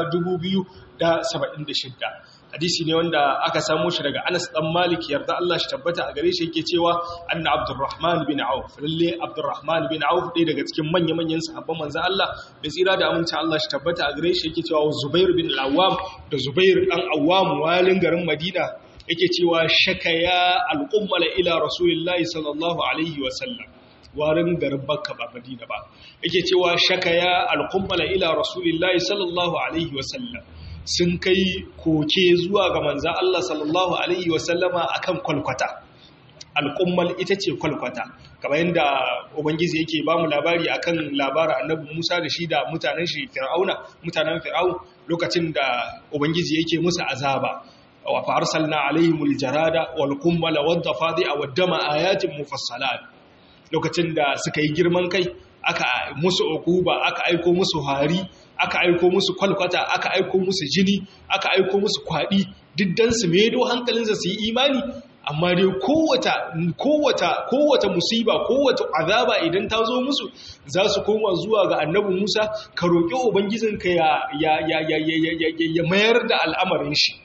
2076 hadisi ne wanda aka samo shi daga anas dan malik yarda Allah shi tabbata a gare shi yake cewa anna abdurrahman bin auf lalle abdurrahman bin auf ɗaya daga cikin manya-manyan sahabban manzo Allah mai tsira da aminci Allah shi tabbata a gare shi yake cewa zubair bin al-awwam da zubair dan awwam walin garin madina yake cewa shakaya al-ummala ila rasulillahi sallallahu alaihi wa sallam warin garin bakka ba madina ba yake cewa shakaya alkummala ila rasulillahi sallallahu alaihi wasallam sun kai koke zuwa ga manza Allah sallallahu alaihi wasallama akan kwalkwata alkummal ita ce kwalkwata kamar yadda ubangiji yake ba mu labari akan labarin annabi Musa da shi da mutanen shi Fir'auna mutanen Fir'aun lokacin da ubangiji yake musu azaba wa fa arsalna alaihimul jarada wal kummala wad dafadi'a wad dama ayatin mufassalat lokacin da suka yi girman kai aka musu okuba aka aiko musu hari aka aiko musu kwalkwata aka aiko musu jini aka aiko musu kwaɗi diddan su medo hankalinsa su yi imani amma dai kowata kowata kowata musiba kowata azaba idan ta zo musu za su koma zuwa ga annabi Musa ka roƙi ubangijinka ya ya ya ya ya ya mayar da al'amarin shi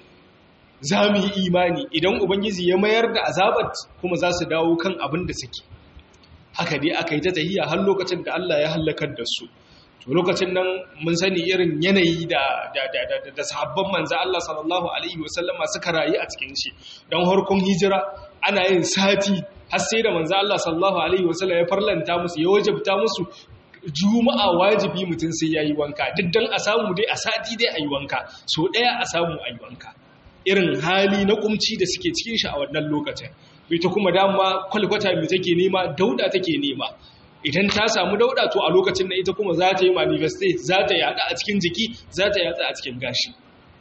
za mu yi imani idan ubangiji ya mayar da azabat kuma za su dawo kan abin da suke haka dai aka yi ta tahiya har lokacin da Allah ya halakar da su to lokacin nan mun sani irin yanayi da da da da sahabban manzo Allah sallallahu alaihi wasallama suka rayu a cikin shi dan harkon hijira ana yin sati har sai da manzo Allah sallallahu alaihi wasallam ya farlanta musu ya wajabta musu juma'a wajibi mutum sai yayi wanka duk dan a samu dai a sati dai ayi wanka so daya a samu ayi wanka irin hali na kumci da suke cikin shi a wannan lokacin ita kuma dama kwalkwata mai take nema dauda take nema idan ta samu dauda to a lokacin da ita kuma za ta yi manifeste za ta yada a cikin jiki za ta yada a cikin gashi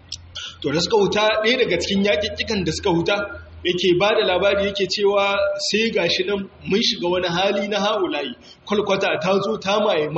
to da suka huta ɗaya daga cikin yaƙiƙikan da suka huta yake ba da labari yake cewa sai gashi nan mun shiga wani hali na haulayi kwalkwata ta zo ta mamaye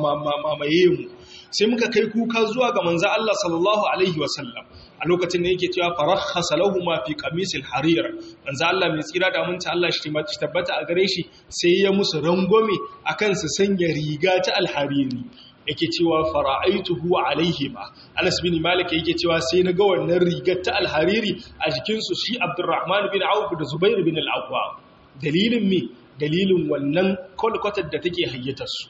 mu sai muka kai kuka zuwa ga manzo Allah sallallahu alaihi wasallam a lokacin da yake cewa farakhasa lahumu fi qamisil harir manzo Allah mai tsira da mun Allah shi tabbata a gare shi sai ya musu rangwame akan su sanya riga ta alhariri yake cewa fara'aituhu alaihima Anas bin Malik yake cewa sai na ga wannan rigar ta alhariri a jikin su shi Abdurrahman bin Auf da Zubair bin al-Awwam dalilin me dalilin wannan kolkotar da take hayyatar su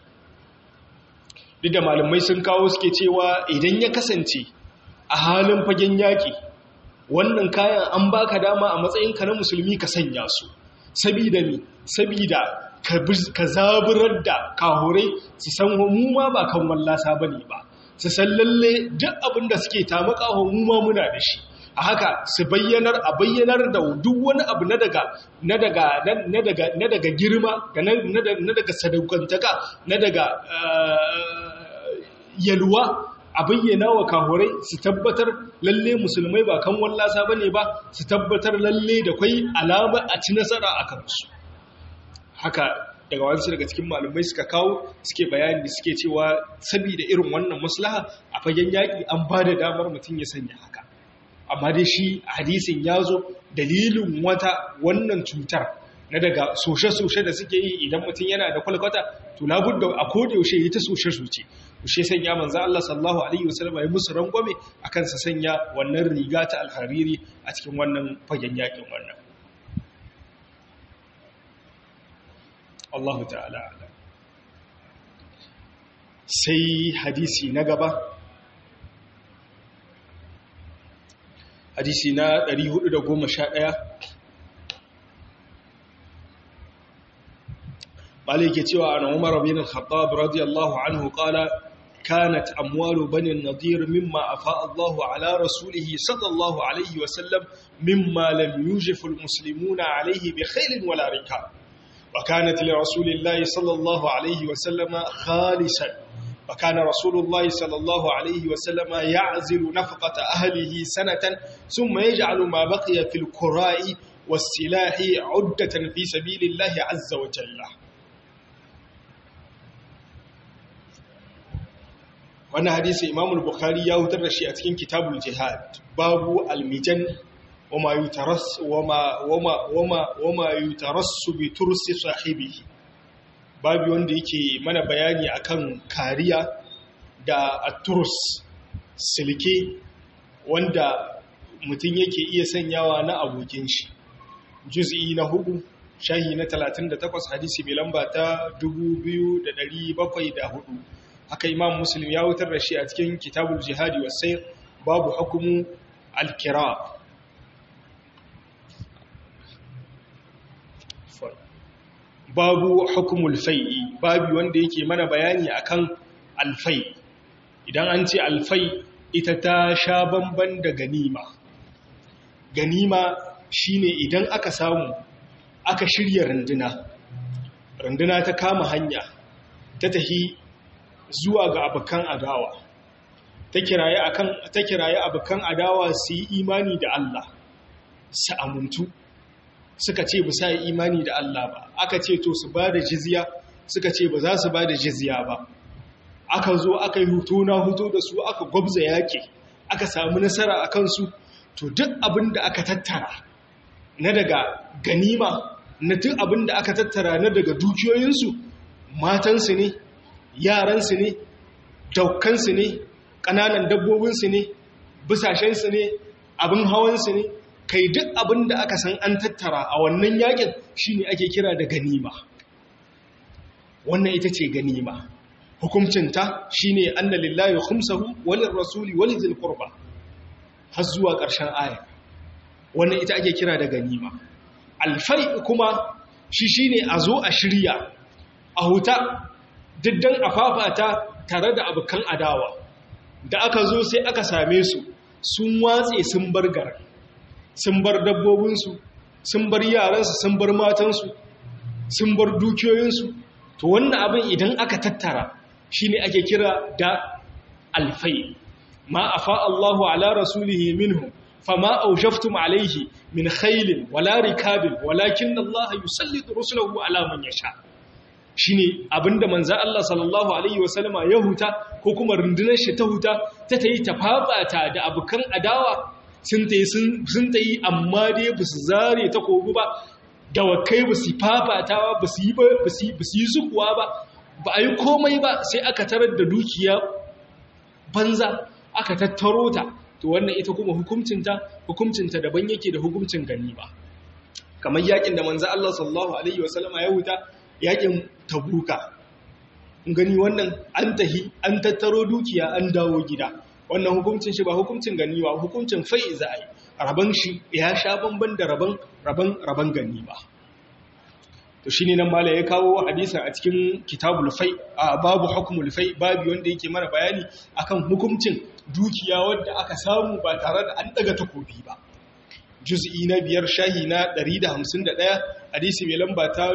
duk da malamai sun kawo suke cewa idan ya kasance a halin fagen yaƙi wannan kayan an baka dama a matsayinka na musulmi ka sanya su sabida mi sabida ka zaburar da kahurai su san mu ma ba kan wallasa bane ba su san lalle duk abin da suke tamaka mu ma muna da shi a haka su bayyanar a bayyanar da duk wani abu na daga na daga na daga na daga girma da na daga sadaukantaka na daga yalwa a bayyana wa kahurai su tabbatar lalle musulmai ba kan wallasa ba ne ba su tabbatar lalle da kwai alama a ci nasara a kansu haka daga wasu daga cikin malumai suka kawo suke bayani suke cewa saboda irin wannan maslaha a fagen yaƙi an ba da damar mutum ya sanya haka amma dai shi hadisin ya zo dalilin wata wannan cutar na daga soshe-soshe da suke yi idan mutum yana da kwalkwata to labudda a koda yaushe yi ta soshe-soshe ushe sanya manzo Allah sallallahu alaihi wasallam ya musu rangwame akan sa sanya wannan riga ta alhariri a cikin wannan fagen yakin wannan Allah ta'ala sai hadisi na gaba hadisi na 411 مالك يتوى عن عمر بن الخطاب رضي الله عنه قال كانت أموال بني النضير مما أفاء الله على رسوله صلى الله عليه وسلم مما لم يوجف المسلمون عليه بخيل ولا ركاب wa kanat li rasulillahi sallallahu alaihi wa sallama khalisan wa kana rasulullahi sallallahu alaihi wa sallama ya'zilu nafaqata ahlihi sanatan thumma yaj'alu ma baqiya fil qura'i was silahi 'uddatan fi sabilillahi 'azza wa jalla wannan hadisi imamul bukhari ya hutar da shi a cikin kitabul jihad babu almijan wama yutaras wama wama wama wama yutarassu bi tursi sahibihi babu wanda yake mana bayani akan kariya da aturs silke wanda mutum yake iya sanyawa na abokin shi juz'i na hudu shahi na 38 hadisi mai lamba ta 2704 haka imam muslim ya wutar da shi a cikin kitabul jihadi wasai babu hukumu alkira babu hukumul fai'i babu wanda yake mana bayani akan alfai idan an ce alfai ita ta sha bamban da ganima ganima shine idan aka samu aka shirya runduna runduna ta kama hanya ta tahi zuwa ga abokan adawa ta kiraye akan ta kiraye abokan adawa su yi imani da Allah su amuntu suka ce ba sa yi imani da Allah ba aka ce to su bada jizya suka ce ba za su bada jizya ba aka zo aka yi hutu na hutu da su aka gwabza yake aka samu nasara a kansu to duk abin da aka tattara na daga ganima na duk abin da aka tattara na daga dukiyoyinsu matansu ne yaransu ne daukansu ne ƙananan dabbobinsu ne bisashensu ne abin hawansu ne kai duk abin da aka san an tattara a wannan yakin shine ake kira da ganima wannan ita ce ganima hukumcinta shine anna lillahi khumsahu walin rasuli walin zil qurba har zuwa ƙarshen aya wannan ita ake kira da ganima alfai kuma shi shine a zo a shirya a huta diddan a fafata tare da abokan adawa da aka zo sai aka same su sun watse sun bar garin sun bar dabbobinsu sun bar yaransu sun bar matansu sun bar dukiyoyinsu to wannan abin idan aka tattara shine ake kira da alfai ma afa Allahu ala rasulihi minhum fama awjaftum alayhi min khaylin wala rikabin walakin Allah yusallitu rusulahu ala man yasha shine abinda manzo Allah sallallahu alaihi wasallama ya huta ko kuma rundunar shi ta huta ta tayi tafafata da abukan adawa sun tayi sun tayi amma dai bisu zare ta kogu ba dawakai bisu fafatawa bisu yi ba bisu yi sukuwa ba ba a yi komai ba sai aka tarar da dukiya banza aka tattaro ta to wannan ita kuma hukuncinta hukuncinta daban yake da hukuncin gani ba kamar yakin da manzo Allah sallallahu alaihi wasallama ya huta yakin tabuka gani wannan an tahi an tattaro dukiya an dawo gida wannan hukuncin shi ba hukuncin gani ba hukuncin fai za a yi raban shi ya sha bamban da raban raban raban gani ba to shine nan mala ya kawo hadisin a cikin kitabul fai a babu hukmul fai babu wanda yake mana bayani akan hukuncin dukiya wanda aka samu ba tare da an daga takobi ba juz'i na biyar shahi na 151 hadisi mai lamba ta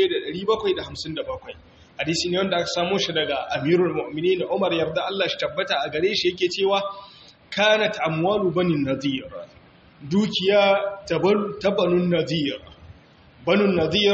1757 hadisi ne wanda aka samo shi daga amirul mu'minin Umar yarda Allah shi tabbata a gare shi yake cewa kanat amwalu banin nadir dukiya ta banun nadir banun nadir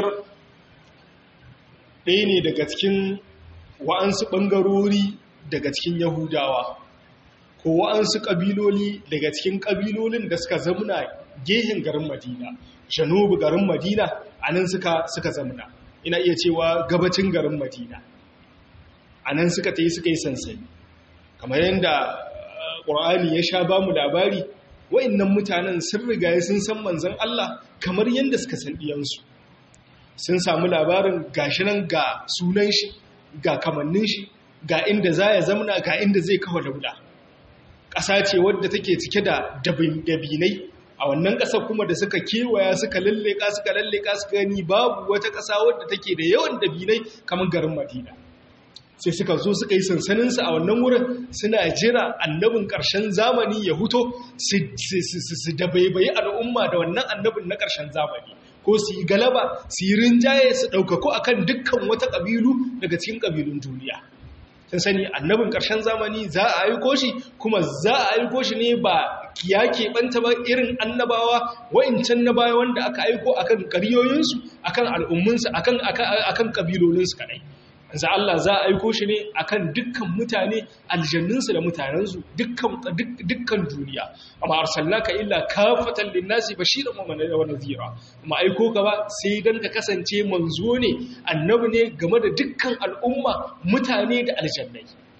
ɗaya ne daga cikin wa'ansu ɓangarori daga cikin yahudawa ko wa'ansu ƙabiloli daga cikin ƙabilolin da suka zamuna gehen garin madina janubu garin madina a nan suka suka zamuna ina iya cewa gabacin garin madina a nan suka ta yi suka yi sansani kamar yadda ƙur'ani ya sha ba mu labari wa'innan mutanen sun riga sun san manzan Allah kamar yadda suka san ɗiyansu sun samu labarin gashi nan ga sunan shi ga kamannin shi ga inda za ya zamana ga inda zai kawo daula ƙasa ce wadda take cike da dabinai a wannan ƙasar kuma da suka kewaya suka lalleka suka lalleka suka gani babu wata ƙasa wadda take da yawan dabinai kamar garin madina sai suka zo suka yi sansaninsu a wannan wurin suna jira annabin ƙarshen zamani ya huto su dabaibayi al'umma da wannan annabin na ƙarshen zamani ko su yi galaba su yi rinjaye su ɗaukako akan dukkan wata ƙabilu daga cikin ƙabilun duniya sun sani annabin ƙarshen zamani za a aiko shi kuma za a aiko shi ne ba ya keɓanta ba irin annabawa wa'incan na baya wanda aka aiko akan ƙaryoyinsu akan al'umminsu akan ƙabilolinsu kaɗai za Allah za a aiko shi ne akan dukkan mutane aljannunsu da mutanensu dukkan duniya amma arsalnaka illa kafatan linnasi bashiran wa nadhira amma aiko ka ba sai dan ka kasance manzo ne annabi ne game da dukkan al'umma mutane da aljannai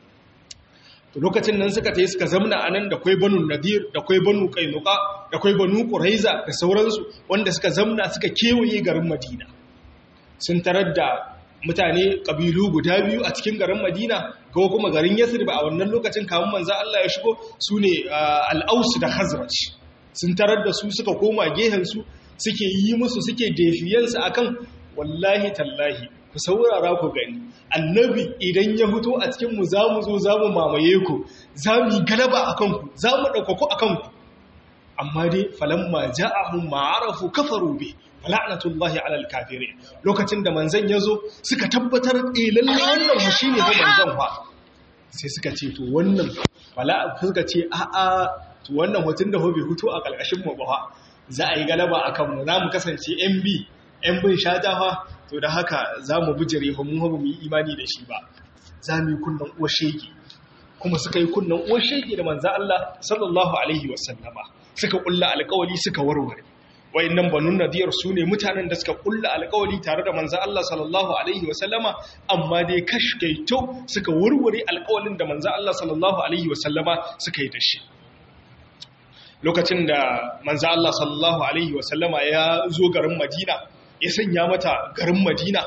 to lokacin nan suka tayi suka zamna anan da kwai banu nadir da kwai banu qainuqa da kwai banu quraiza da sauransu wanda suka zamna suka kewaye garin madina sun tarar da mutane ƙabilu guda biyu a cikin garin madina ko kuma garin yasrib a wannan lokacin kamun manza Allah ya shigo su ne al'ausu da hazraj sun tarar da su suka koma gehensu suke yi musu suke defiyansu akan wallahi tallahi ku saurara ku gani annabi idan ya fito a cikinmu za mu zo za mu mamaye ku za mu yi galaba a kanku za mu ɗaukako a kanku amma dai falamma ja'ahum ma'arafu kafaru bi fala'natullahi alal kafirin lokacin da manzon yazo suka tabbatar eh lalle wannan mu shine fa manzon fa sai suka ce to wannan fala suka ce a a to wannan mutun da bai hutu a kalkashin mu ba za a yi galaba akan mu za mu kasance MB yan bin shata fa to da haka za mu bijire mu ba mu yi imani da shi ba za mu yi kunnan uwar shege kuma suka yi kunnan uwar shege da manzon Allah sallallahu alaihi wasallama suka kulla alƙawari suka warware wayannan banun nadiyar su ne mutanen da suka kulla alƙawari tare da manzon Allah sallallahu alaihi wasallama amma dai kashkaito suka warware alƙawarin da manzon Allah sallallahu alaihi wasallama suka yi da shi lokacin da manzon Allah sallallahu alaihi wasallama ya zo garin Madina ya sanya mata garin Madina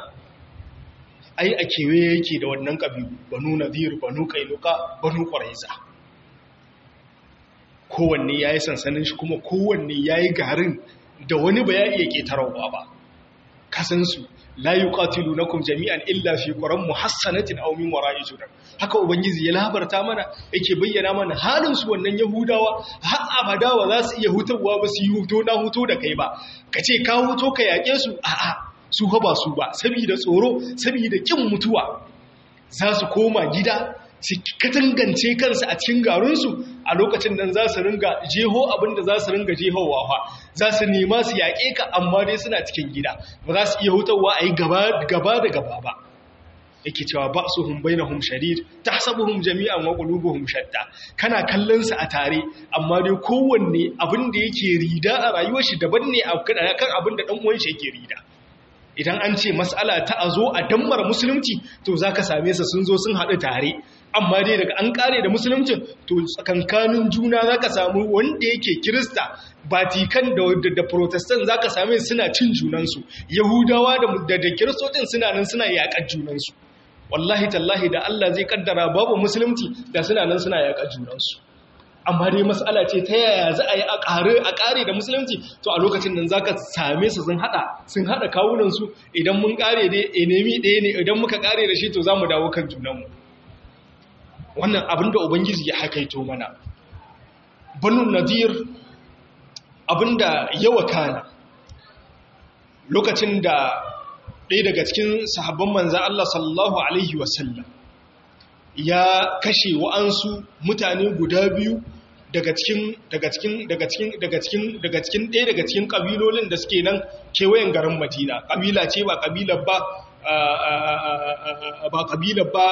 ai a kewaye yake da wannan kabilu banu nadir banu kainuka banu quraiza kowanne ya yi sansanin shi kuma kowanne ya yi garin da wani ba ya iya ƙetararwa ba kasansu la yi ƙatilu na kuma jami'an illa fi ƙwaron muhassanatin aumin wara ijudan haka ubangiji ya labarta mana yake bayyana mana halinsu wannan yahudawa har abada ba za su iya hutarwa ba su yi huto na huto da kai ba ka ce ka huto ka yaƙe su a'a su ba su ba saboda tsoro saboda ƙin mutuwa za su koma gida su katangance kansu a cikin garinsu a lokacin nan za su ringa jeho abinda za su ringa jehowa fa za su nema su yaƙe ka amma dai suna cikin gida ba za su iya hutawa a yi gaba da gaba ba yake cewa ba su hun bai na hun sharir ta sabu hun jami'an wa ƙulubu hun shatta kana kallon su a tare amma dai kowanne abin da yake rida a rayuwar shi daban ne kan abin da ɗan uwan shi yake rida idan an ce matsala ta a zo a dammar musulunci to za ka same su sun zo sun haɗu tare amma dai daga an ƙare da musulunci to tsakankanin juna za ka samu wanda yake kirista batikan da protestant za ka same suna cin junansu yahudawa da da kiristocin suna nan suna yaƙar junansu wallahi tallahi da allah zai kaddara babu musulunci da suna nan suna yaƙar junansu amma dai matsala ce ta yaya za a yi a ƙare da musulunci to a lokacin nan za ka same su sun haɗa sun haɗa kawunansu idan mun ƙare dai enemi ɗaya ne idan muka ƙare da shi to za mu dawo kan junanmu wannan abin da ubangiji ya hakaito mana banu nadir abin da yawa kana lokacin da ɗaya daga cikin sahabban manzan Allah sallallahu Alaihi wasallam ya kashe wa'ansu mutane guda biyu daga cikin daga cikin daga cikin daga cikin daga cikin ɗaya daga cikin ƙabilolin da suke nan kewayen garin Madina ƙabila ce ba ƙabilar ba ba ƙabilar ba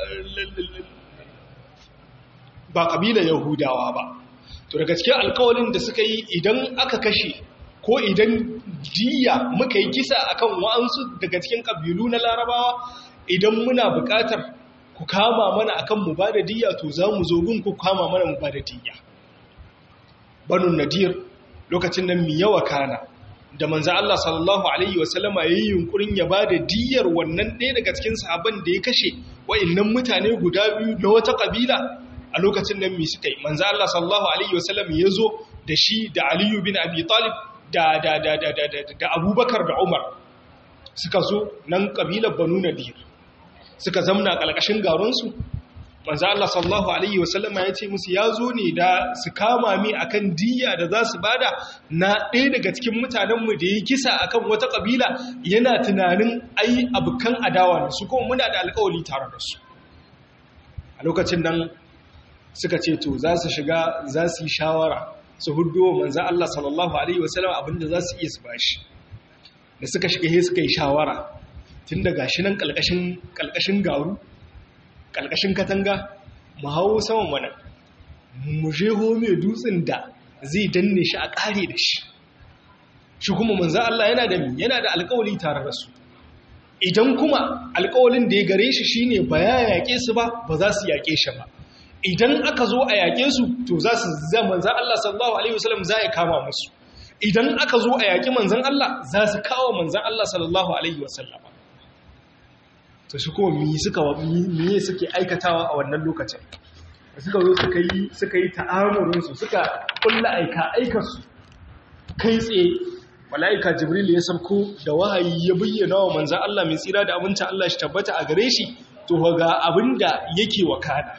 ba ƙabilar Yahudawa ba to daga cikin alƙawalin da suka yi idan aka kashe ko idan diya muka yi kisa akan wa'ansu daga cikin ƙabilu na Larabawa idan muna buƙatar ku kama mana akan mu ba da diya to za mu zo gun ku kama mana mu ba da diya banu nadir lokacin nan mi yawa kana da manzo Allah sallallahu alaihi wasallama yayin yunkurin ya ba da diyar wannan ɗaya daga cikin sahabban da ya kashe wa'annan mutane guda biyu na wata kabila a lokacin nan mi suka yi manzo Allah sallallahu alaihi wasallam ya zo da shi da Aliyu bin Abi Talib da da da da da da Abubakar da Umar suka zo nan kabilar Banu Nadir suka zamna ƙalƙashin garinsu manzo Allah sallallahu alaihi wasallama ya ce musu ya zo ne da su kama mi akan diya da za su bada na ɗaya daga cikin mutanenmu da ya kisa akan wata ƙabila yana tunanin ai abukan adawa ne su kuma muna da alƙawari tare da su a lokacin nan suka ce to za su shiga za su yi shawara su hudu manzo Allah sallallahu alaihi wasallama abinda za su iya su bashi da suka shiga he suka yi shawara tun da gashi nan ƙalƙashin garu ƙalƙashin katanga mu hau saman mana mu jeho mai dutsen da zai danne shi a ƙare da shi shi kuma manzo Allah yana da yana da alƙawari tare da su idan kuma alƙawarin da ya gare shi shine ba ya yaƙe su ba ba za su yaƙe shi ba idan aka zo a yaƙe su to za su zama manzo Allah sallallahu alaihi wasallam za ya kama musu idan aka zo a yaƙi manzon Allah za su kawo manzon Allah sallallahu alaihi wasallam to shi kuma mi suka mi suke aikatawa a wannan lokacin suka zo suka yi suka yi ta'amurin su suka kulla aika aikar su kai tsaye malaika jibril ya sauko da wahayi ya bayyana wa manzon Allah mai tsira da abinci Allah shi tabbata a gare shi to ga abinda yake wakana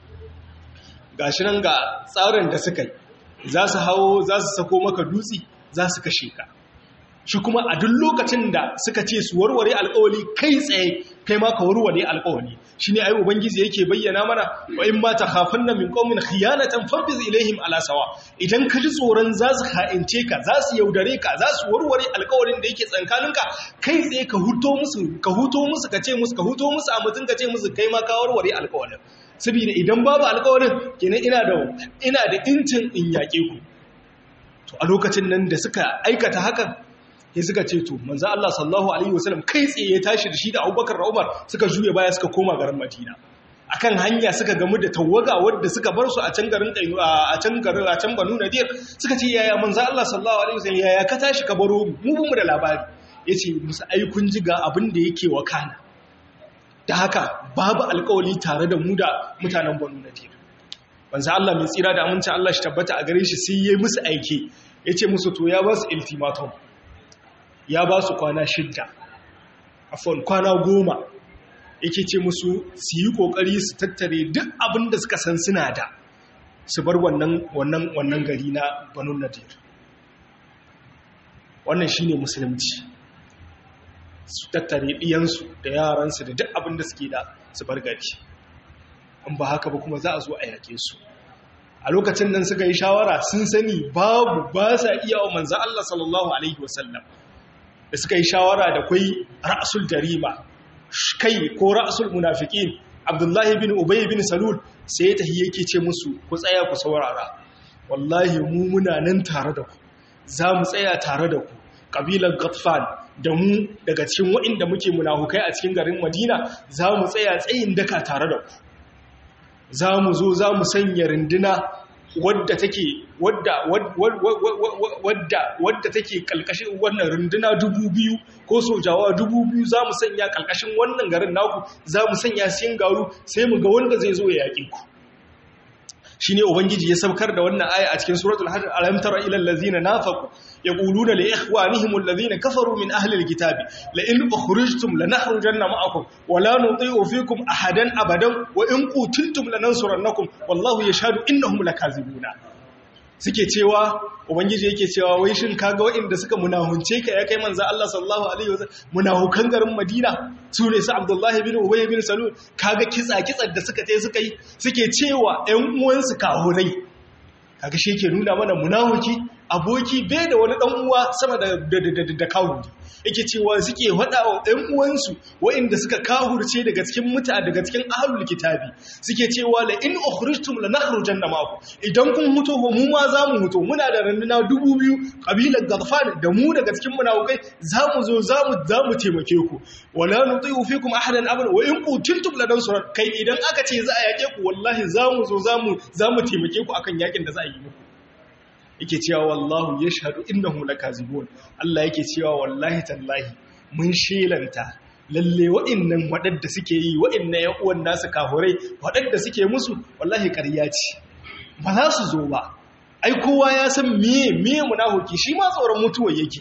gashi nan ga tsarin da suka yi za su hawo za su sako maka dutse za su kashe ka shi kuma a duk lokacin da suka ce su warware alkawali kai tsaye kai ma ka warware alkawali shi ne ayi ubangiji yake bayyana mana wa in ma takhafanna min qaumin khiyanatan fabiz ilaihim ala sawa idan ka ji tsoron za su ha'ince ka za su yaudare ka za su warware alkawalin da yake tsankaninka kai tsaye ka huto musu ka huto musu ka ce musu ka huto musu a mutun ka ce musu kai ma ka warware alkawalin saboda idan babu alkawalin kenan ina da ina da incin in yaƙe ku to a lokacin nan da suka aikata hakan sai suka ce to manzo Allah sallallahu alaihi wasallam kai tsaye ya tashi da shi da Abubakar da Umar suka juye baya suka koma garin Madina akan hanya suka gamu da tawaga wadda suka bar su a can garin a can garin a can Banu Nadir suka ce yaya manzo Allah sallallahu alaihi wasallam yaya ka tashi ka baro mu mu da labari yace musu ai kun ji ga abin da yake wakana da haka babu alƙawari tare da mu da mutanen Banu Nadir manzo Allah mai tsira da aminci Allah shi tabbata a gare shi sai yayi musu aiki yace musu to ya ba su ultimatum ya ba su kwana shidda afon kwana goma yake ce musu su yi kokari su tattare duk abin da suka san suna da su bar wannan wannan wannan gari na Banu Nadir wannan shine musulunci su tattare diyansu da yaransu da duk abin da suke da su bar gari in ba haka ba kuma za a zo a yake su a lokacin nan suka yi shawara sun sani babu ba sa iya wa manzo Allah sallallahu alaihi wasallam da suka yi shawara da kwai ra'asul jarima kai ko ra'asul munafiqin abdullahi bin ubay bin salul sai ta yake ce musu ku tsaya ku saurara wallahi mu muna nan tare da ku za mu tsaya tare da ku kabilar ghatfan da mu daga cikin waɗanda muke munafukai a cikin garin madina za mu tsaya tsayin daka tare da ku za mu zo za mu sanya rinduna wadda take wadda wadda wadda take kalkashin wannan runduna dubu biyu ko sojawa dubu biyu za mu sanya kalkashin wannan garin naku za mu sanya siyan garu sai mu ga wanda zai zo ya yaƙi ku shi ne ubangiji ya saukar da wannan aya a cikin suratul hajj alam tara ila allazina nafaqu yaquluna li ikhwanihim allazina kafaru min ahli alkitabi la in ukhrijtum lanakhrujanna ma'akum wa la nuti'u fikum ahadan abadan wa in qutiltum lanansurannakum wallahu yashhadu innahum lakazibuna suke cewa ubangiji yake cewa wai shin kaga waɗanda suka munahunce ka ya kai manzo Allah sallallahu alaihi wasallam munahukan garin Madina su ne su Abdullahi bin Ubay bin Salul kaga kitsa kitsar da suka tai suka yi suke cewa ƴan uwansu kahurai kaga shi yake nuna mana munahuki aboki bai da wani dan uwa sama da da da kawuri yake cewa suke hada wa ɗan uwansu waɗanda suka kahurce daga cikin muta daga cikin ahlul kitabi suke cewa la in ukhrijtum lanakhrujanna ma'akum idan kun huto mu ma za mu huto muna da randuna dubu biyu kabilar gadfan da mu daga cikin munafikai za mu zo za mu za mu taimake ku wala nuti'u fikum ahadan abada wa in qutiltum ladansurat kai idan aka ce za a yake ku wallahi za mu zo za mu za mu taimake ku akan yakin da za a yi muku yake cewa wallahu yashhadu innahum lakazibun Allah yake cewa wallahi tallahi mun shelanta lalle wa'annan wadanda suke yi wa'annan ƴan uwan nasu kafurai wadanda suke musu wallahi ƙarya ce ba za su zo ba ai kowa ya san meye meye munafiki shi ma tsoron mutuwa yake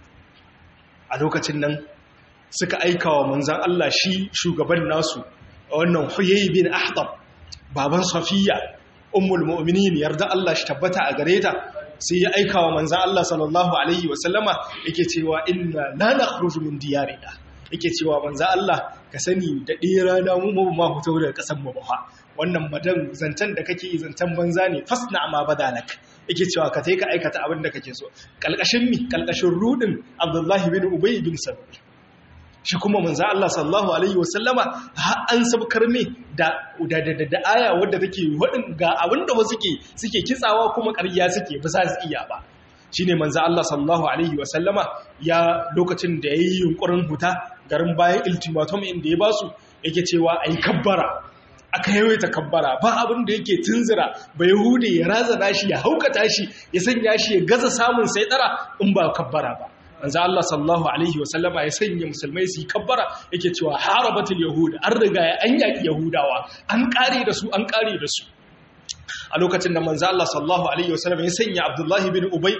a lokacin nan suka aika wa manzon Allah shi shugaban nasu wannan Huyay bin Ahtab baban Safiya ummul mu'minin yarda Allah shi tabbata a gare ta sai ya aika wa manzan Allah sallallahu Alaihi wasallama yake cewa inna la nakhruju min diyarina yake cewa manzan Allah ka sani da ɗaya rana mu mu ma fito daga ƙasar mu ba wannan madan zancen da kake yi zancen banza ne fasna ma badalak yake cewa ka tai ka aikata abin da kake so kalkashin mi kalkashin rudin Abdullahi bin Ubay bin Salul shi kuma manzo Allah sallallahu alaihi wasallama har an sabkar ne da da da, da aya wadda take wadin ga abinda wasu suke suke kitsawa kuma ƙarya suke ba za su iya ba shine manzo Allah sallallahu alaihi wasallama ya lokacin da yayi yunkurin huta garin bayan ultimatum inda ya basu yake cewa ai kabbara aka yawaita kabbara ba abin da yake tunzira ba yahude ya razana shi ya haukata shi ya sanya shi ya gaza samun sai dara in ba kabbara ba manzo Allah sallallahu alaihi wasallama ya sanya musulmai su yi kabbara yake cewa harabatul yahud an riga ya an yaki yahudawa an kare da su an kare da su a lokacin da manzo Allah sallallahu alaihi wasallam ya sanya Abdullahi bin Ubay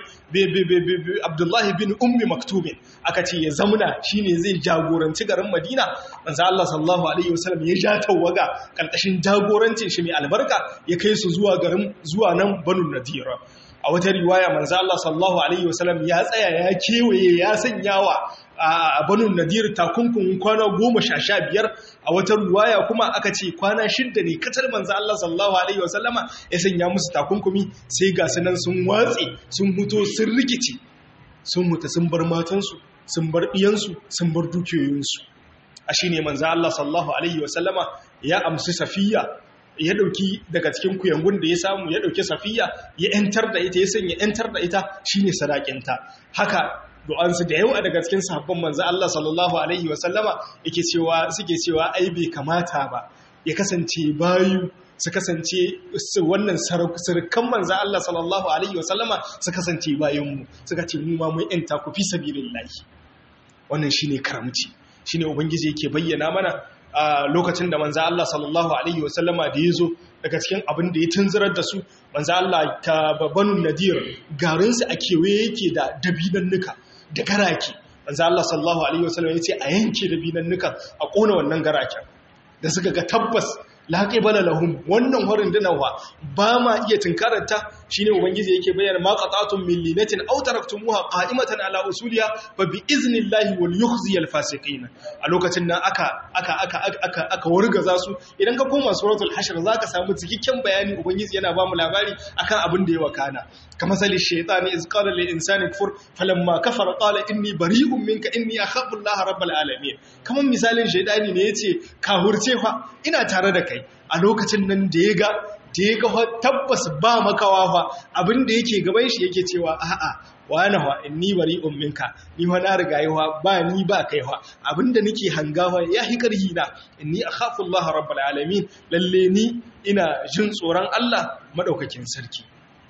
Abdullahi bin Ummi Maktub aka ce ya zamuna shine zai jagoranci garin Madina manzo Allah sallallahu alaihi wasallam ya ja tawaga karkashin jagorancin shi mai albarka ya kai su zuwa garin zuwa nan Banu Nadira a wata riwaya manzo Allah sallallahu alaihi wasallam ya tsaya ya kewaye ya sanyawa a banu nadir takunkun kwana goma sha sha biyar a wata riwaya kuma aka ce kwana shidda ne kacar manzo Allah sallallahu alaihi wasallama ya sanya musu takunkumi sai ga sunan sun watse sun huto sun rikici sun mutu sun bar matansu sun bar ɗiyansu sun bar dukiyoyinsu a shine manzo Allah sallallahu alaihi wasallama ya amsi safiya ya dauki daga cikin kuyangun da ya samu ya dauki safiya ya yantar da ita ya sanya yantar da ita shine sadakinta haka du'ansu da yawa daga cikin sahabban manzo Allah sallallahu alaihi wasallama yake cewa suke cewa ai bai kamata ba ya kasance bayu su kasance wannan sarkan manzo Allah sallallahu alaihi wasallama su kasance bayanmu suka ce mu ma mun yanta ku fi sabilillahi wannan shine karamci shine ubangiji yake bayyana mana a lokacin da manzo Allah sallallahu alaihi wasallama da yazo daga cikin abin da ya tunzirar da su manzo Allah ta babanu nadir garin su a kewaye yake da dabinannuka da garake manzo Allah sallallahu alaihi wasallam yace a yanke dabinannuka a kona wannan garaken da suka ga tabbas laƙibala lahum wannan horin dinawa ba ma iya tunkararta shine ubangiji yake bayyana ma qatatun min linatin aw taraktumuha qa'imatan ala usuliha fa bi iznillahi wal yukhzi al fasiqin a lokacin nan aka aka aka aka aka wargaza su idan ka koma suratul hashr zaka samu cikakken bayani ubangiji yana ba mu labari akan abin da ya wakana kama sali shaytani iz qala lil insani kfur falamma kafara qala inni bari'un minka inni akhafu allaha rabbal alamin kaman misalin shaytani ne yace ka hurce fa ina tare da kai a lokacin nan da ya ga da ya ga tabbas ba makawa fa abin da yake gaban shi yake cewa a'a wani wa inni bari umminka ni wa na riga yawa ba ni ba kai wa abinda nake hangawa ya hi karhi na inni akhafu Allah rabbul alamin lalle ni ina jin tsoron Allah madaukakin sarki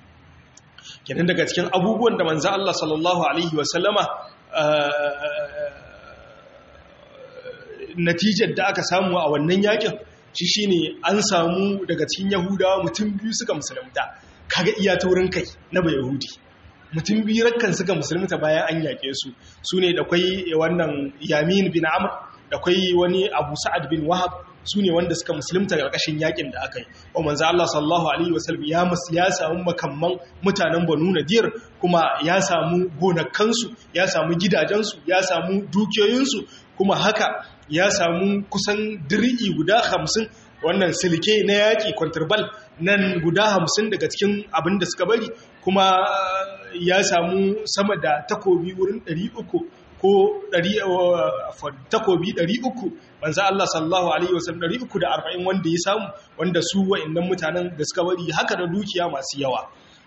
kenan daga cikin abubuwan da manzo Allah sallallahu alaihi wa sallama natijar da aka samu a wannan yakin shi shine an samu daga cikin yahudawa mutum biyu suka musulunta kaga iya taurin kai na bai yahudi mutum biyu rakkan suka musulunta bayan an yake su su ne da kwai wannan yamin bin amr da kwai wani abu sa'ad bin wahab su ne wanda suka musulunta ƙarƙashin yakin da aka yi wa manzo Allah sallallahu alaihi wasallam ya ya samu makamman mutanen Banu Nadir kuma ya samu gonakansu ya samu gidajensu ya samu dukiyoyinsu kuma haka ya samu kusan dir'i guda hamsin wannan silke na yaƙi kwantirbal nan guda hamsin daga cikin abin da suka bari kuma ya samu sama da takobi wurin ɗari uku ko takobi ɗari uku manzo Allah sallallahu alaihi wasallam ɗari uku da arba'in wanda ya samu wanda su wa'annan mutanen da suka bari haka da dukiya masu yawa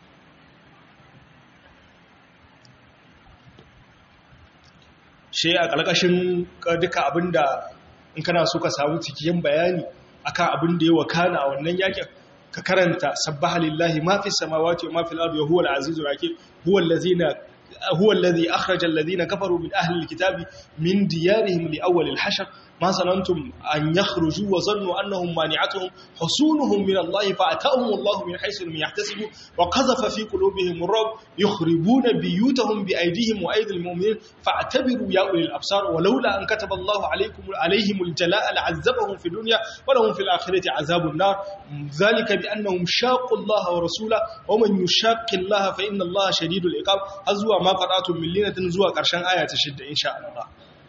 shi a ƙarƙashin duka abinda in kana so ka samu cikin bayani akan abin da ya wakana a wannan yakin ka karanta sabbaha lillahi ma fi samawati wa ma fil ardi huwa al-azizur hakim huwa allazina huwa allazi akhraja alladhina kafaru min ahli al-kitabi min diyarihim li awwal al-hashr ma sanantum an yakhruju wa zannu annahum mani'atuhum husunuhum min Allah fa atahum Allah min haythu lam yahtasibu wa qadhafa fi qulubihim ar-rab yukhribuna biyutahum bi aydihim wa aydil mu'minin fa'tabiru ya ulil absar wa laula an kataba Allah alaykum alayhim al-jalaa la'azzabahum fi dunya wa lahum fil akhirati azabun nar dhalika bi annahum shaqu Allah wa rasulahu wa man yushaqqi Allah fa inna Allah shadidul iqab azwa ma qada'tum min linatin zuwa karshen aya ta 6 insha Allah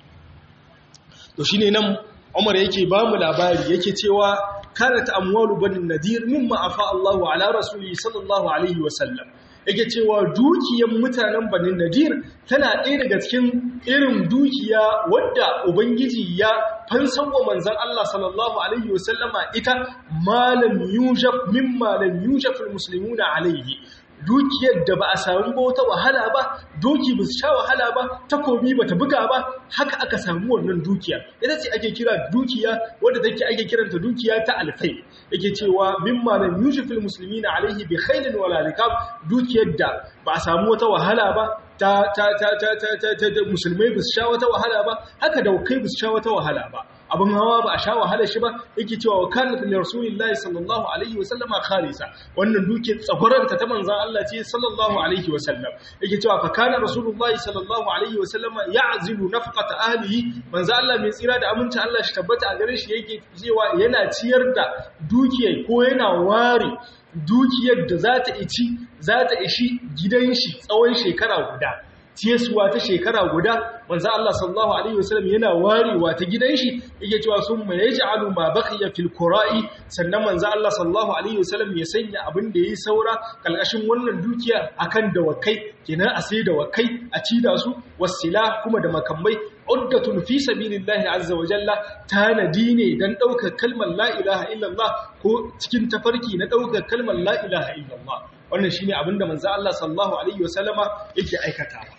to shi ne nan umar yake ba mu labari yake cewa karata amwalu banin nadir mimma afa Allahu ala rasuli sallallahu alaihi wasallam yake cewa dukiyar mutanen banin nadir tana ɗaya daga cikin irin dukiya wadda ubangiji ya fansan wa manzan Allah sallallahu alaihi wasallama ita malam yujab mimma lam yujab almuslimuna alaihi dukiyar da ba a samu ba wata wahala ba doki ba su sha wahala ba takobi ba ta buga ba haka aka samu wannan dukiya ita ce ake kira dukiya wadda take ake kiranta dukiya ta alfai yake cewa mimma lam yujfil muslimina alaihi bi khailin wala rikab dukiyar da ba a samu wata wahala ba ta ta ta ta ta ta musulmai ba su sha wata wahala ba haka da kai ba su sha wata wahala ba abin hawa ba a sha wahala shi ba yake cewa wa kanat li rasulillahi sallallahu alaihi wa sallama khalisa wannan duke tsagwaranta ta manzon Allah ce sallallahu alaihi wa sallam yake cewa fa kana rasulullahi sallallahu alaihi wa sallama ya'zilu nafqata ahlihi manzon Allah mai tsira da aminci Allah shi tabbata a gare shi yake cewa yana ciyar da dukiyar ko yana ware dukiyar da za ta ici za ta ishi gidan shi tsawon shekara guda tiyasuwa ta shekara guda manzo Allah sallallahu alaihi wasallam yana warewa ta gidan shi yake cewa sun ma yaj'alu ma baqiya fil qura'i sannan manzo Allah sallallahu alaihi wasallam ya sanya abin da yayi saura kalkashin wannan dukiya akan dawakai kenan a sai dawakai a ci da su wasila kuma da makamai uddatun fi sabilillahi azza wa jalla tanadi ne dan daukar kalmar la ilaha illallah ko cikin tafarki na daukar kalmar la ilaha illallah wannan shine abinda manzo Allah sallallahu alaihi wasallama yake aikatawa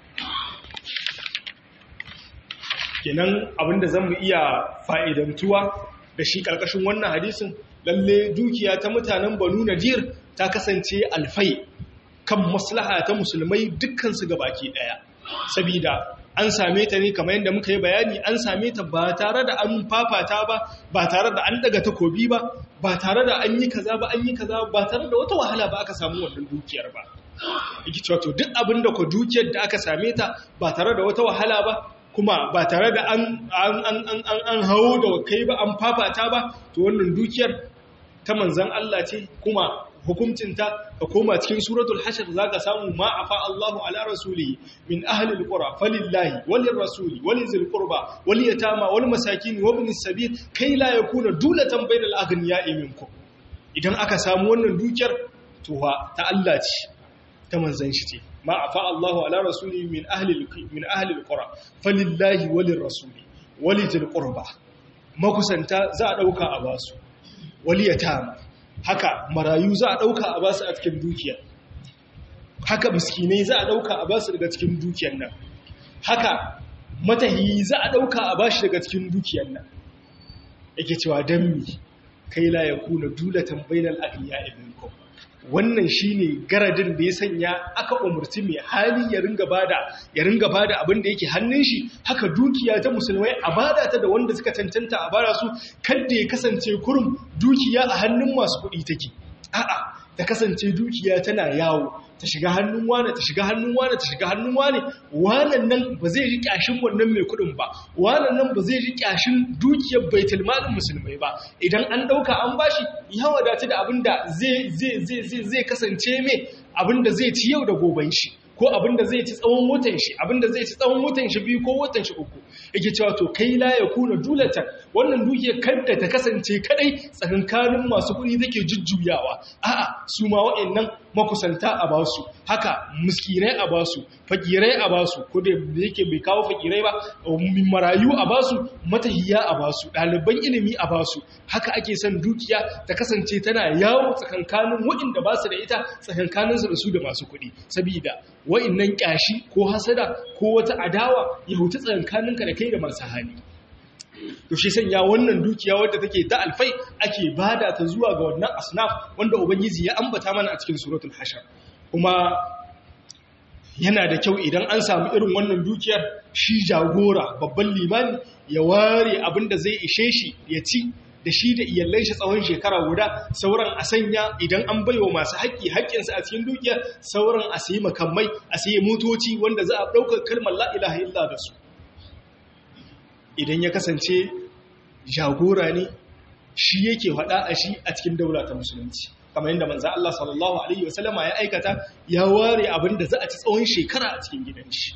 kenan abinda zan mu iya fa'idantuwa da shi ƙarƙashin wannan hadisin lalle dukiya ta mutanen banu nadir ta kasance alfai kan maslaha ta musulmai dukkansu baki ɗaya sabida an same ta ne kamar yadda muka yi bayani an same ta ba tare da an fafata ba ba tare da an daga takobi ba ba tare da an yi kaza ba an yi kaza ba tare da wata wahala ba aka samu wannan dukiyar ba yake cewa to duk abin da ku dukiyar da aka same ta ba tare da wata wahala ba kuma ba tare da an an hawo da kai ba an fafata ba to wannan dukiyar ta manzan Allah ce kuma hukuncinta ka koma cikin suratul hashar zaka samu ma afa Allahu ala rasulihi min ahli alqura falillahi walir rasuli walizil qurba wal yatama wal masakin wa ibnis sabil kai la yakuna dulatan bainal aghniya'i minkum idan aka samu wannan dukiyar to ta Allah ce ta manzan shi ce ma afa Allahu ala rasulihi min ahli min ahli alqura falillahi walir rasuli walizil qurba makusanta za a dauka a basu wal yatama haka marayu za a ɗauka a basu a cikin dukiya haka miskinai za a ɗauka a basu daga cikin dukiyar nan haka matahi za a ɗauka a bashi daga cikin dukiyar nan yake cewa don mi kai la ya kuna dulatan bainal ahiya ibnkum wannan shine garadin da ya sanya aka umurci mai hali ya ringa bada ya ringa bada abin da yake hannun shi haka dukiya ta musulmai a bada ta da wanda suka cancanta a bada su kada ya kasance kurum dukiya a hannun masu kuɗi take a'a ta kasance dukiya tana yawo ta shiga hannun wane ta shiga hannun wane ta shiga hannun wane wannan nan ba zai ji kyashin wannan mai kudin ba wannan nan ba zai ji kyashin dukiyar baitul malin musulmai ba idan an dauka an bashi ya wadata da abinda zai zai zai zai zai kasance mai abinda zai ci yau da goben shi ko abinda zai ci tsawon watan shi abinda zai ci tsawon watan shi biyu ko watan shi uku yake cewa to kai la ya kuna dulatan wannan dukiyar kanta ta kasance kadai tsakankanin masu kuɗi take jujjuyawa a'a su ma wa'annan makusanta a basu haka miskinai a basu fakirai a basu ko da yake bai kawo fakirai ba marayu a basu matahiya a basu ɗaliban ilimi a basu haka ake son dukiya ta kasance tana yawo tsakankanin waɗanda ba su da ita tsakankaninsu da su da masu kuɗi sabida wa'annan ƙyashi ko hasada ko wata adawa ya hutu tsakankaninka da kai da masu hali to shi sanya wannan dukiya wadda take ta alfai ake bada ta zuwa ga wannan asnaf wanda ubangiji ya ambata mana a cikin suratul hashar kuma yana da kyau idan an samu irin wannan dukiyar shi jagora babban limani ya ware abin da zai ishe shi ya ci da shi da iyalai shi tsawon shekara guda sauran a sanya idan an baiwa masu haƙƙi haƙƙinsu a cikin dukiyar sauran a sayi makamai a sayi motoci wanda za a ɗaukar kalmar la'ilaha illa da su idan ya kasance jagora ne shi yake faɗa a shi a cikin daula ta musulunci kamar yadda manzo Allah sallallahu alaihi wasallama ya aikata ya ware abin da za a ci tsawon shekara a cikin gidan shi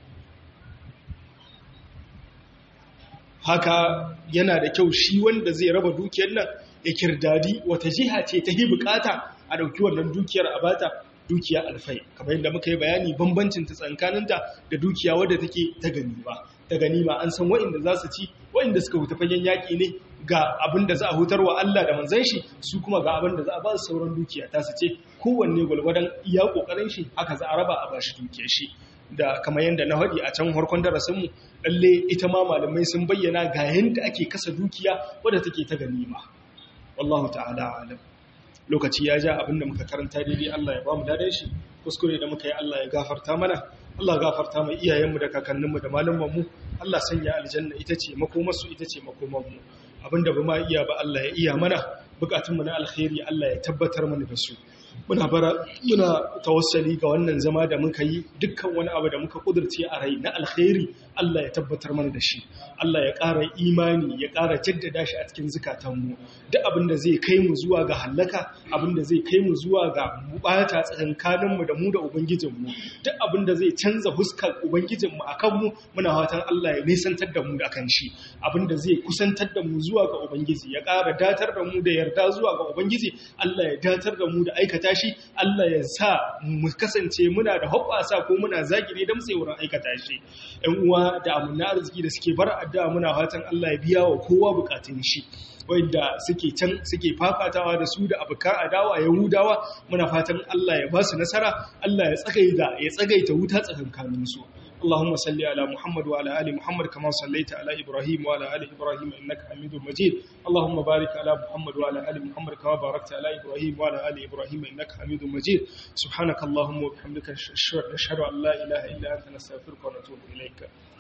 haka yana da kyau shi wanda zai raba dukiyar nan ya kirdadi wata jiha ce ta yi bukata a dauki wannan dukiyar a bata dukiya alfai kamar yadda muka yi bayani bambancin ta tsakaninta da dukiya wadda take ta ganima ta ganima an san wa'inda za su ci wa'inda suka huta fagen yaƙi ne ga abin da za a hutar wa Allah da manzan shi su kuma ga abin da za a ba su sauran dukiya ta su ce kowanne gwalgwadon iya ƙoƙarin shi haka za a raba a ba shi dukiyar shi da kamar yadda na haɗi a can harkon darasinmu lalle ita ma malamai sun bayyana ga yadda ake kasa dukiya wadda take ta ganima wallahu ta'ala alam lokaci ya ja abinda muka karanta daidai Allah ya ba mu dadan shi kuskure da muka yi Allah ya gafarta mana Allah gafarta mai iyayenmu da kakanninmu da malamanmu Allah sanya aljanna ita ce makomarsu ita ce makomanmu abinda ba ma iya ba Allah ya iya mana bukatunmu na alkhairi Allah ya tabbatar mana da su muna bara muna tawassali ga wannan zama da muka yi dukkan wani abu da muka kudurce a rai na alkhairi Allah ya tabbatar mana da shi Allah ya ƙara imani ya ƙara jaddada shi a cikin zukatanmu duk abin da zai kai mu zuwa ga hallaka abin da zai kai mu zuwa ga bata tsakankaninmu da mu da ubangijinmu duk abin da zai canza huskar ubangijinmu a kanmu muna fatan Allah ya nisantar da mu da kan shi abin da zai kusantar da mu zuwa ga ubangiji ya ƙara datar da mu da yarda zuwa ga ubangiji Allah ya datar da mu da aikata shi Allah ya sa mu kasance muna da hoɓɓasa ko muna zagire da mutsai wurin aikata shi ‘yan uwa da amina arziki da suke bar addu'a muna fatan Allah ya biya wa kowa bukatun shi wanda suke can suke fafatawa da su da abukan adawa yahudawa muna fatan Allah ya ba su nasara Allah ya tsagaita ya tsagaita wuta tsakankanin su اللهم صل على محمد وعلى ال محمد كما صليت على ابراهيم وعلى ال ابراهيم انك حميد مجيد اللهم بارك على محمد وعلى ال محمد كما باركت على ابراهيم وعلى ال ابراهيم انك حميد مجيد سبحانك اللهم وبحمدك نشهد ان لا اله الا انت نستغفرك ونتوب اليك